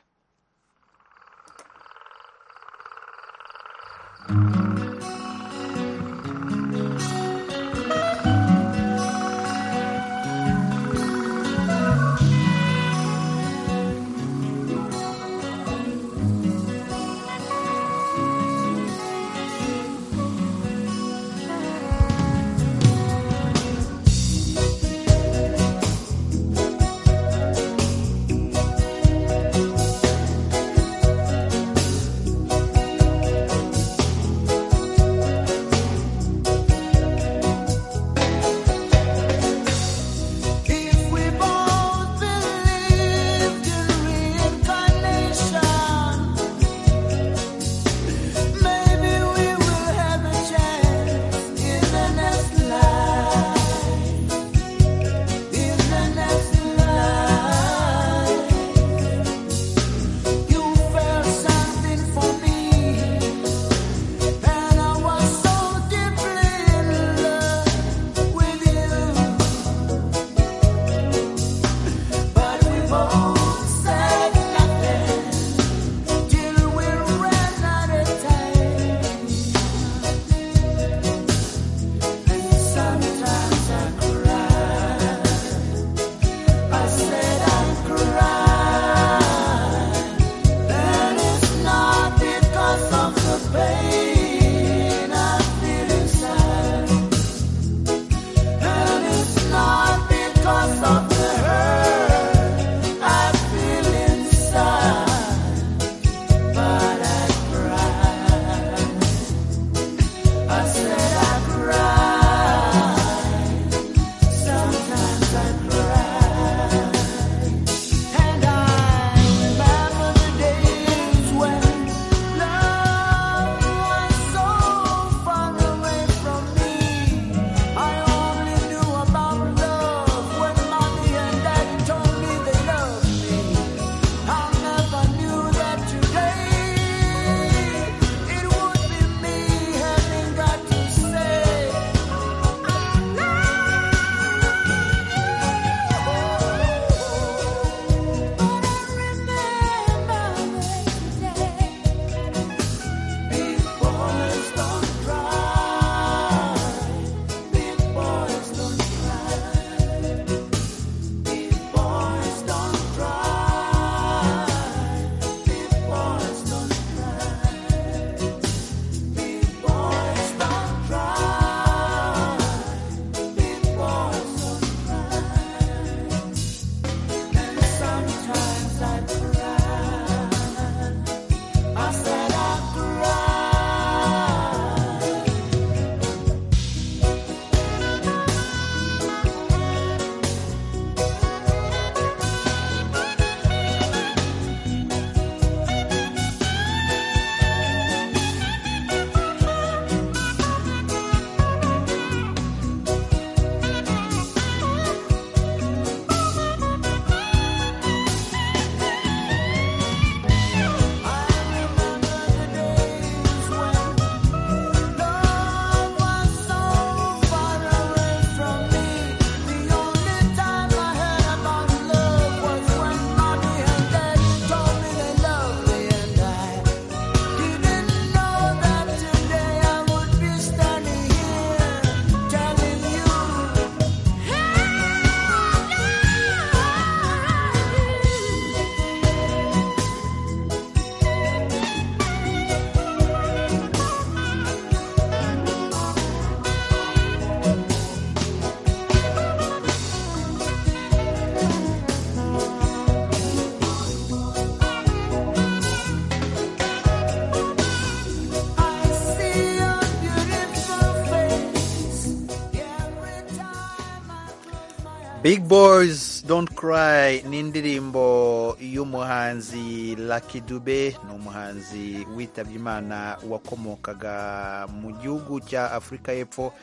Big Boys Don't Cry ni indirimbo y'umuhanzi Lucky Dube ni umuhanzi witabye Imana wakomokaga mu gihugu cya Afurika y'Epfo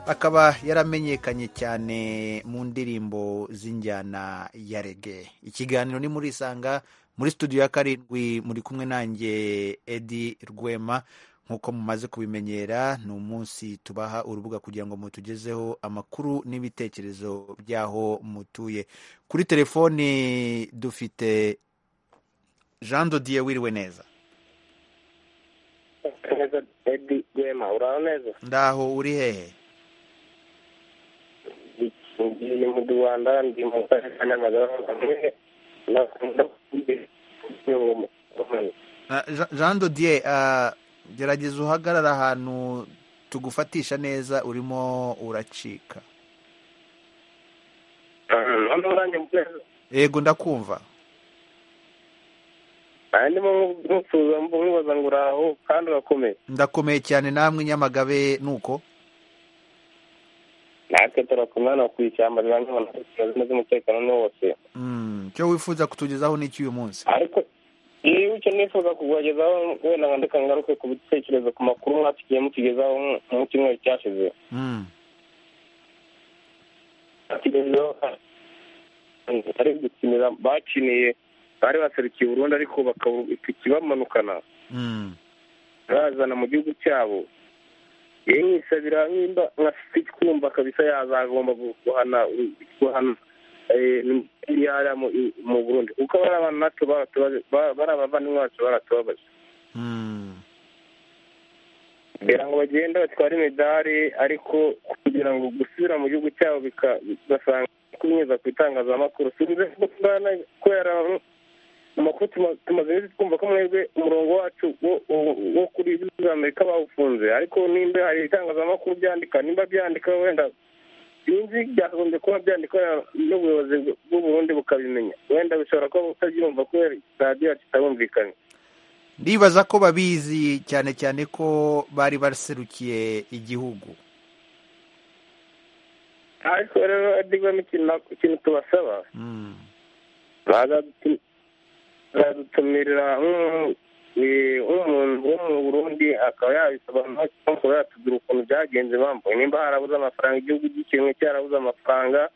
akaba yaramenyekanye cyane mu ndirimbo z'injyana ya rege ikiganiro ni muri isanga muri studio ya karindwi muri kumwe nanjye edi rwema nk'uko mumaze kubimenyera ni umunsi tubaha urubuga kugira ngo mutugezeho amakuru n'ibitekerezo by'aho mutuye kuri telefoni dufite jean dodiye wiriwe neza edi rwema uraho neza ndaho uri hehe ngiye mu rwanda ndi mu karere ka nyamagabe hamwe nakunda jean dodiye gerageza uhagarara ahantu tugufatisha neza urimo uracika hano uranyumvira yego ndakumva aha ndimo nk'usuza mubaza ngo uraho kandi urakomeye ndakomeye cyane namwe nyamagabe nuko natwe turakomeye hano ku ishyamba riba nk'abantu bafite umutekano ni wose icyo wifuza kutugezaho ni uyu munsi ariko iyo icyo nifuza kubagezaho wenda nkandika ngaruke ku bitekerezo ku makuru mwasigiye mutugezaho mu cyumweru cyashize bari gukinira bakiniye bari baserukiye burundu ariko bakaba ikibamanukana bazana mu gihugu cyabo iyo nkisabira nkimba nkafite kumva kabisa yazagomba guhana guhana yara mu burundi kuko bari abantu natwe bari abavandimwe bacu baratubabaje kugira ngo bagende batware imidari ariko kugira ngo gusubira mu gihugu cyabo bigasanga kubinyuza ku itangazamakuru sinzi kubera amakuru tumaze iminsi twumva ko mwebwe umurongo wacu wo kuri za amerika bawufunze ariko nimba hari ibitangazamakuru byandika nimba byandika wenda sinzi byakagombye kuba byandika n'ubuyobozi bw'uburundi bukabimenya wenda bishobora kuba butabyumva kubera radiyo yacu itabumvikanye ndibaza ko babizi cyane cyane ko bari baserukiye igihugu ariko rero adigwamo ikintu tubasaba baradutumirira nk'umuntu wo mu burundi akaba yabisobanura cyangwa yatubwira ukuntu byagenze bambuye nimba harabuze amafaranga igihugu gikenwe cyarabuze amafaranga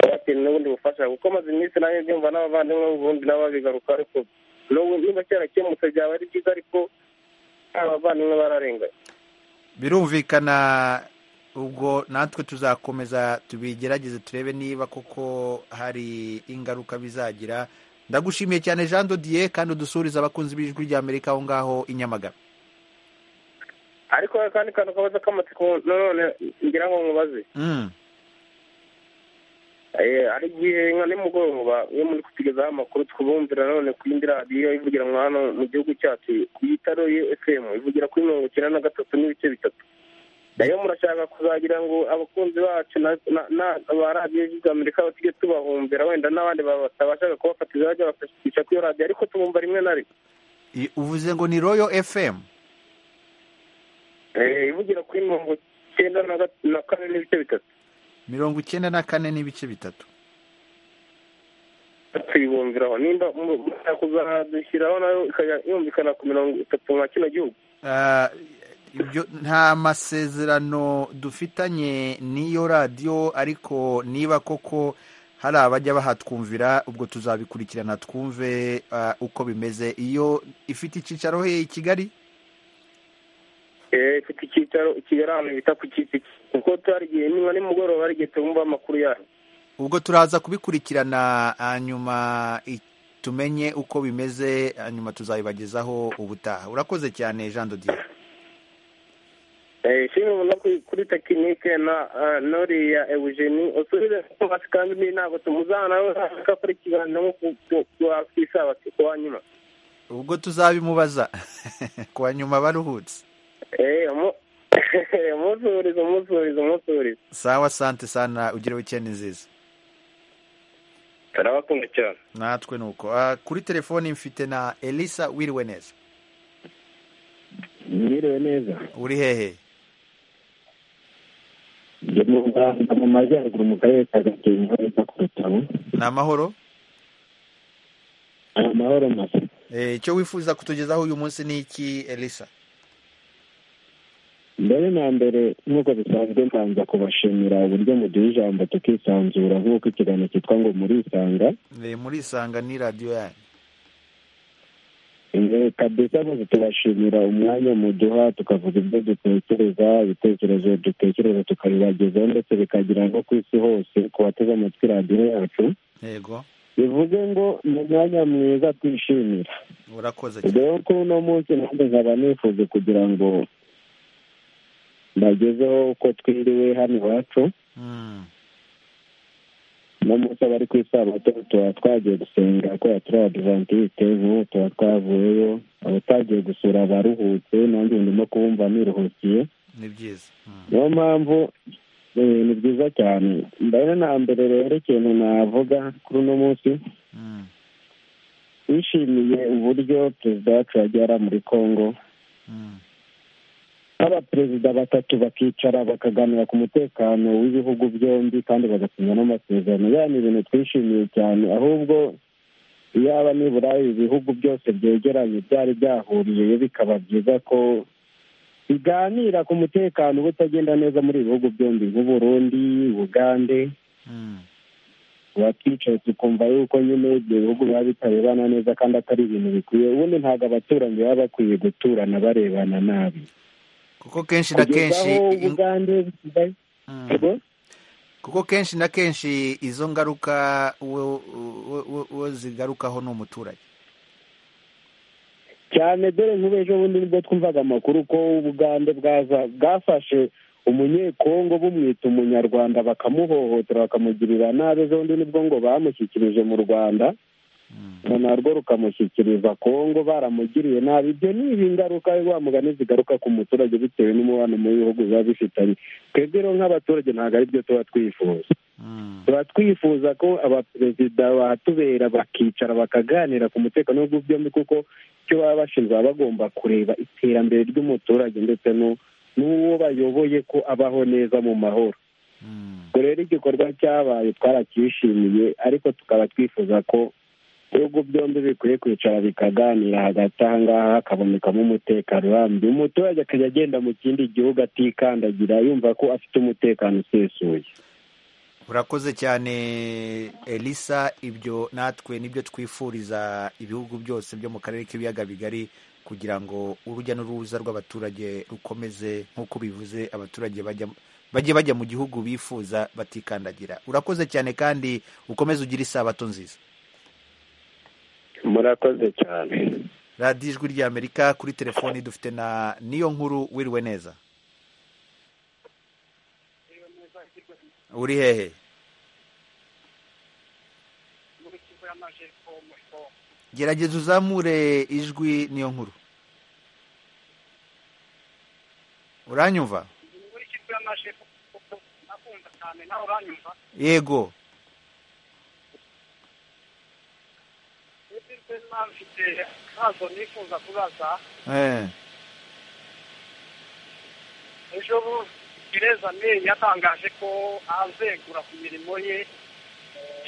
bakeneye n'ubundi bufasha kuko amaze iminsi nanjye byumva n'abavandimwe b'uburundi nabo babigaruka ariko niba cyarakemutse byaba ari byiza ariko abavandimwe bararenganye birumvikana ubwo natwe tuzakomeza tubigerageze turebe niba koko hari ingaruka bizagira ndagushimiye cyane jean dodiye kandi udusuriza abakunzi b'ijwi rya amerika aho ngaho i nyamagabe ariko kandi kantu kabaza k'amatsiko nanone ngira ngo mubaze hari igihe nka nimugoroba iyo muri kutugezaho amakuru twubumvira nanone ku yindi radiyo ivugira hano mu gihugu cyacu yitaruye efemu ivugira kuri mirongo icyenda na gatatu n'ibice bitatu nayo murashaka kuzagira ngo abakunzi bacu ba radiyo amerika batige tubahumbira wenda n'abandi batabashaga kubafatiza bajya bakisha kuri iyo radiyo ariko tubumva rimwe na rimwe uvuze ngo ni royo fm ivugira kuri mirongo icyenda na kane n'ibice bitatu mirongo icyenda na kane n'ibice bitatu tuyibumbiraho nimba mushaka kuzadushyiraho nayo ikajya yumvikana ku mirongo itatu nka kino gihugu ibyo nta masezerano dufitanye n'iyo radiyo ariko niba koko hari abajya bahatwumvira ubwo tuzabikurikirana twumve uko bimeze iyo ifite icyicaro he i kigali ifite icyicaro kigali ahantu bita ku kiti kuko twarigiye niba nimugoroba igihe tumva amakuru yayo ubwo turaza kubikurikirana hanyuma tumenye uko bimeze hanyuma tuzabibagezaho ubutaha urakoze cyane jean dodier ishimwe ubona kuri tekinike na noriya eugeni usubize kumvasi kandi ni ntabwo tumuzana ko ari ikiganiro nko ku isabati ku wa nyuma ubwo tuzabimubaza ku wa nyuma baruhutse umusurize umusurize umusurize sawa sante sana ugira wikendi nziza turabakunda cyane natwe ni uko kuri telefoni mfite na elisa wiriwe neza mwiriwe neza uri hehe mu rwanda mu majyaruguru mu karere ka gakenke bita ku rutabo ni amahoro ni amahoro masa icyo wifuza kutugezaho uyu munsi ni iki elisa mbere na mbere nk'uko bisanzwe mbanza kubashimira uburyo muduha ijambo tukisanzura nk'uko ikiganiro cyitwa ngo murisanga murisanga ni radiyo yanyu kabisa rwose tubashimira umwanya muduha tukavuga ibyo dutekereza ibitekerezo dutekereza tukabibagezaho ndetse bikagira no ku isi hose ku bateze amatwi radiyo yacu yego bivuze ngo ni umwanya mwiza twishimira urakoze rero ko uno munsi nanjye nkaba nifuza kugira ngo mbagezeho uko twiriwe hano iwacu uno munsi abari ku isabato tuba twagiye gusenga kubera turi abadivantisite nk'ubu tuba twavuyeyo abatagiye gusura abaruhutse nanjye ndimo kubumva niruhukiye ni byiza niyo mpamvu ni byiza cyane mbere na mbere rero ikintu navuga kuri uno munsi bishimiye uburyo perezida wacu yagiye ara muri congo abaperezida batatu bakicara bakaganira ku mutekano w'ibihugu byombi kandi bagasinya n'amasezerano ya ni ibintu twishimiye cyane ahubwo iyaba nibura ibihugu byose byegeranye byari byahuriyeyo bikaba byiza ko biganira ku mutekano uba utagenda neza muri ibi bihugu byombi nk'uburundi ubugande tuba twicaye tukumva yuko nyine ibyo bihugu biba bitarebana neza kandi atari ibintu bikwiye ubundi ntabwo abaturanyi baba bakwiye guturana barebana nabi kuko kenshi na kenshi kuko kenshi na kenshi izo ngaruka uwo zigarukaho ni umuturage cyane dore nk'ubu ejo bundi nibwo twumvaga amakuru ko ubugande bwafashe umunyekongo bumwita umunyarwanda bakamuhohotera bakamugirira nabi ejo bundi nibwo ngo bamushyikirije mu rwanda narwo rukamushyikiriza kongo baramugiriye nabi ibyo ni ibingaruka wa mugani zigaruka ku muturage bitewe n'umubano mu bihugu biba bifitanye twebwe rero nk'abaturage ntabwo ari byo tuba twifuza tuba twifuza ko abaperezida batubera bakicara bakaganira ku mutekano w'ibihugu byombi kuko icyo baba bashinzwe baba bagomba kureba iterambere ry'umuturage ndetse n'uwo bayoboye ko abaho neza mu mahoro ubwo rero igikorwa cyabaye twaracyishimiye ariko tukaba twifuza ko ibihugu byombi bikwiye kwicara bikaganira hagati aha ngaha hakabonekamo umutekano urambye umuturage akajya agenda mu kindi gihugu atikandagira yumva ko afite umutekano usesuye urakoze cyane elisa ibyo natwe nibyo twifuriza ibihugu byose byo mu karere k'ibiyaga bigari kugira ngo urujya n'uruza rw'abaturage rukomeze nk'uko bivuze abaturage bajya bajye bajya mu gihugu bifuza batikandagira urakoze cyane kandi ukomeze ugire isabato nziza murakoze cyane radiyo ijwi ry'amerika kuri telefoni dufite na niyo nkuru wiriwe neza uri hehe gerageza uzamure ijwi niyo nkuru uranyumva yego mfite ibibazo nifuza kubaza ejo gereza meri yatangaje ko azegura ku mirimo ye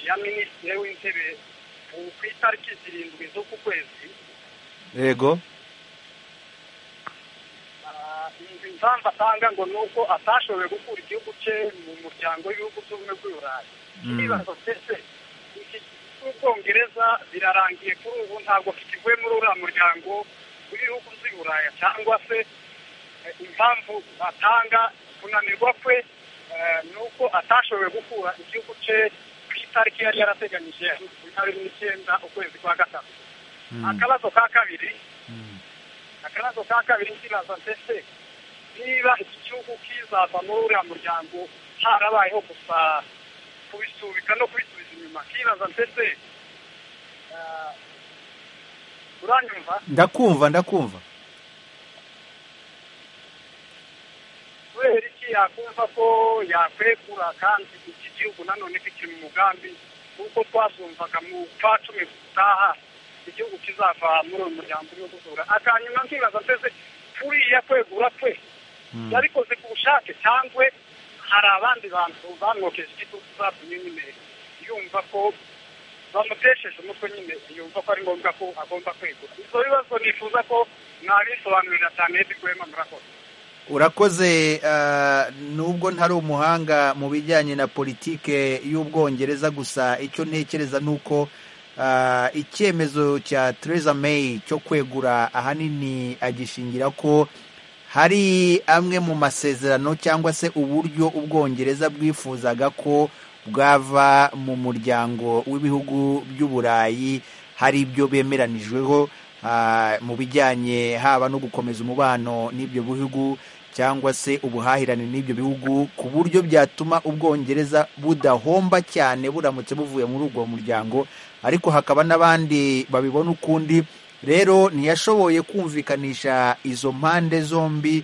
ya minisitiri w'intebe ku itariki zirindwi z'uku kwezi yego impamvu atanga ngo ni uko atashoboye gukura igihugu cye mu muryango w'ibihugu by'ubumwe bw'iburayi ibibazo ndetse ubwongereza birarangiye kuri ubu ntabwo kikivuye muri uriya muryango w'ibihugu by'i buraya cyangwa se impamvu batanga kunanirwa kwe ni uko atashoboye gukura igihugu cye ku itariki yari yarateganyije makumyabiri n'icyenda ukwezi kwa gatatu akabazo ka kabiri akabazo ka kabiri kibaza ndetse niba iki gihugu kizaza muri uriya muryango harabayeho gusa kubisubika no kubisubiza inyuma kibaza ndetse uranyumva ndakumva ndakumva kubera iki yakumva ko yakwegura kandi iki gihugu nanone kikiri mu mugambi kuko twasumvaga mu kwa cumi gutaha igihugu kizava muri uyu muryango urimo gusura akanyuma nkibaza ndetse kuriya kwegura kwe yabikoze ku bushake cyangwa hari abandi bantu bamwokeje igitutu zatumye nyine yumva ko bamutesheje umutwe nyine yumva ko ari ngombwa ko agomba kwegura ibyo bibazo nifuza ko mwabisobanurira cyane rwema murakoze urakoze nubwo ntari umuhanga mu bijyanye na politike y'ubwongereza gusa icyo ntekereza ni uko icyemezo cya Theresa May cyo kwegura ahanini agishingira ko hari amwe mu masezerano cyangwa se uburyo ubwongereza bwifuzaga ko bwava mu muryango w'ibihugu by'uburayi hari ibyo bemeranijweho mu bijyanye haba no gukomeza umubano n'ibyo bihugu cyangwa se ubuhahirane n'ibyo bihugu ku buryo byatuma ubwongereza budahomba cyane buramutse buvuye muri ubwo muryango ariko hakaba n'abandi babibona ukundi rero ntiyashoboye kumvikanisha izo mpande zombi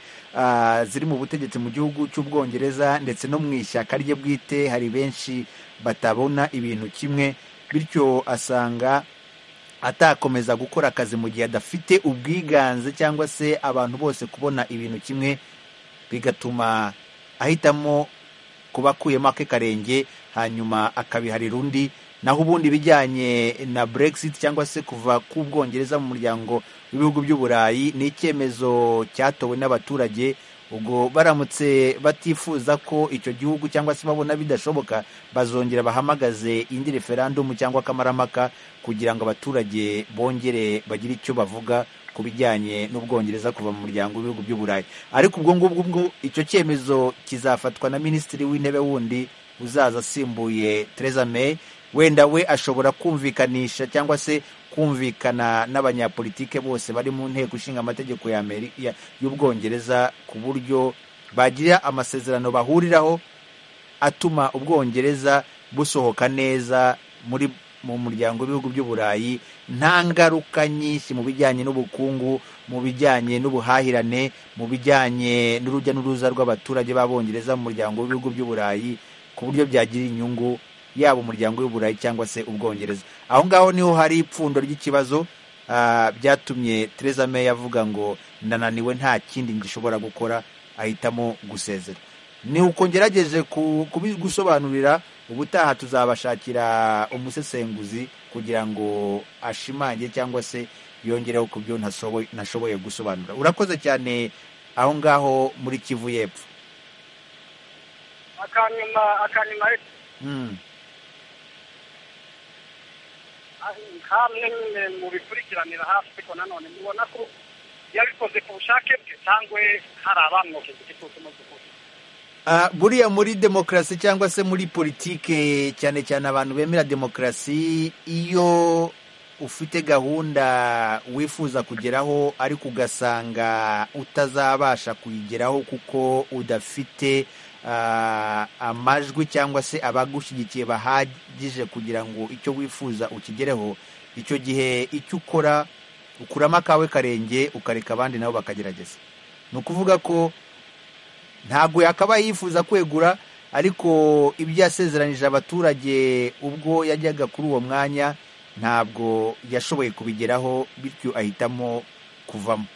ziri mu butegetsi mu gihugu cy'ubwongereza ndetse no mu ishyaka rye bwite hari benshi batabona ibintu kimwe bityo asanga atakomeza gukora akazi mu gihe adafite ubwiganze cyangwa se abantu bose kubona ibintu kimwe bigatuma ahitamo kuba akuyemo ake karenge hanyuma akabiharira undi naho ubundi ibijyanye na Brexit cyangwa se kuva ku bwongereza mu muryango w'ibihugu by'uburayi ni icyemezo cyatowe n'abaturage ubwo baramutse batifuza ko icyo gihugu cyangwa se babona bidashoboka bazongera bahamagaze indi referandumu cyangwa akamaramaka kugira ngo abaturage bongere bagire icyo bavuga ku bijyanye n'ubwongereza kuva mu muryango w'ibihugu by'uburayi ariko ubwo ngubwo icyo cyemezo kizafatwa na minisitiri w'intebe wundi uzaza asimbuye Theresa May wenda we ashobora kumvikanisha cyangwa se kumvikana n'abanyapolitike bose bari mu nteko ishinga amategeko y'ubwongereza ku buryo bagira amasezerano bahuriraho atuma ubwongereza busohoka neza muri mu muryango w'ibihugu by'uburayi nta ngaruka nyinshi mu bijyanye n'ubukungu mu bijyanye n'ubuhahirane mu bijyanye n'urujya n'uruza rw'abaturage b'abongereza mu muryango w'ibihugu by'uburayi ku buryo byagira inyungu yaba umuryango w'uburayi cyangwa se ubwongereza aho ngaho niho hari ipfundo ry'ikibazo byatumye Theresa May avuga ngo ndananiwe nta kindi gishobora gukora ahitamo gusezera ni uko ngerageje gusobanurira ubutaha tuzabashakira umusesenguzi kugira ngo ashimange cyangwa se yongereho ku byo ntashoboye gusobanura urakoze cyane aho ngaho muri kivu y'epfo akanyuma akanyuma hamwe nyine mu bikurikiranira hafi ariko nanone mubona ko yabikoze ku bushake bwe cyangwa hari abamwokeje igitutu mu by'ukuri buriya muri demokarasi cyangwa se muri politike cyane cyane abantu bemera demokarasi iyo ufite gahunda wifuza kugeraho ariko ugasanga utazabasha kuyigeraho kuko udafite amajwi cyangwa se abagushyigikiye bahagije kugira ngo icyo wifuza ukigereho icyo gihe icyo ukora ukuramo akawe karenge ukareka abandi nabo bakagerageza ni ukuvuga ko ntabwo yakaba yifuza kwegura ariko ibyo yasezeranije abaturage ubwo yajyaga kuri uwo mwanya ntabwo yashoboye kubigeraho bityo ahitamo kuvamo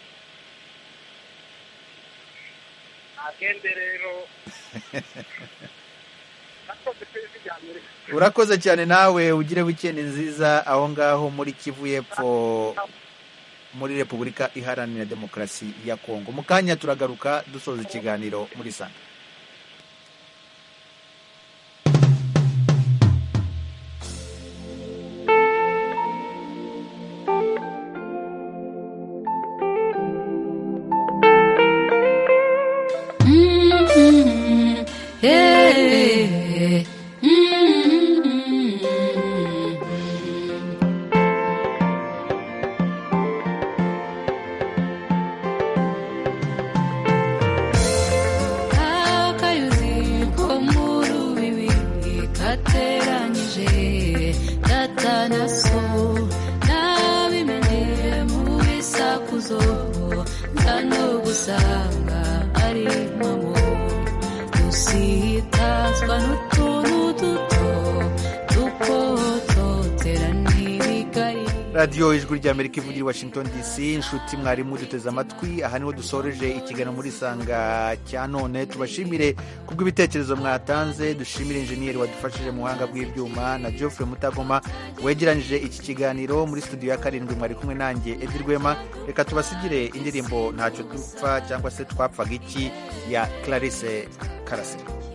agende rero urakoze cyane nawe ugire wikendi nziza aho ngaho muri kivu y'epfo muri repubulika iharanira demokarasi ya kongo mu kanya turagaruka dusoza ikiganiro muri sanga radiyo ijwi ry'amerika ivugira i washington dc inshuti mwarimu duteze amatwi aha niho dusoreje ikiganiro muri isanga cya none tubashimire kubw'ibitekerezo mwatanze dushimire injeniyeri wadufashije mu buhanga bw'ibyuma na geoffrey mutagoma wegeranyije iki kiganiro muri studio ya karindwi mwari kumwe nanjye edi rwema reka tubasigire indirimbo ntacyo dupfa cyangwa se twapfaga iki ya clarisse karasira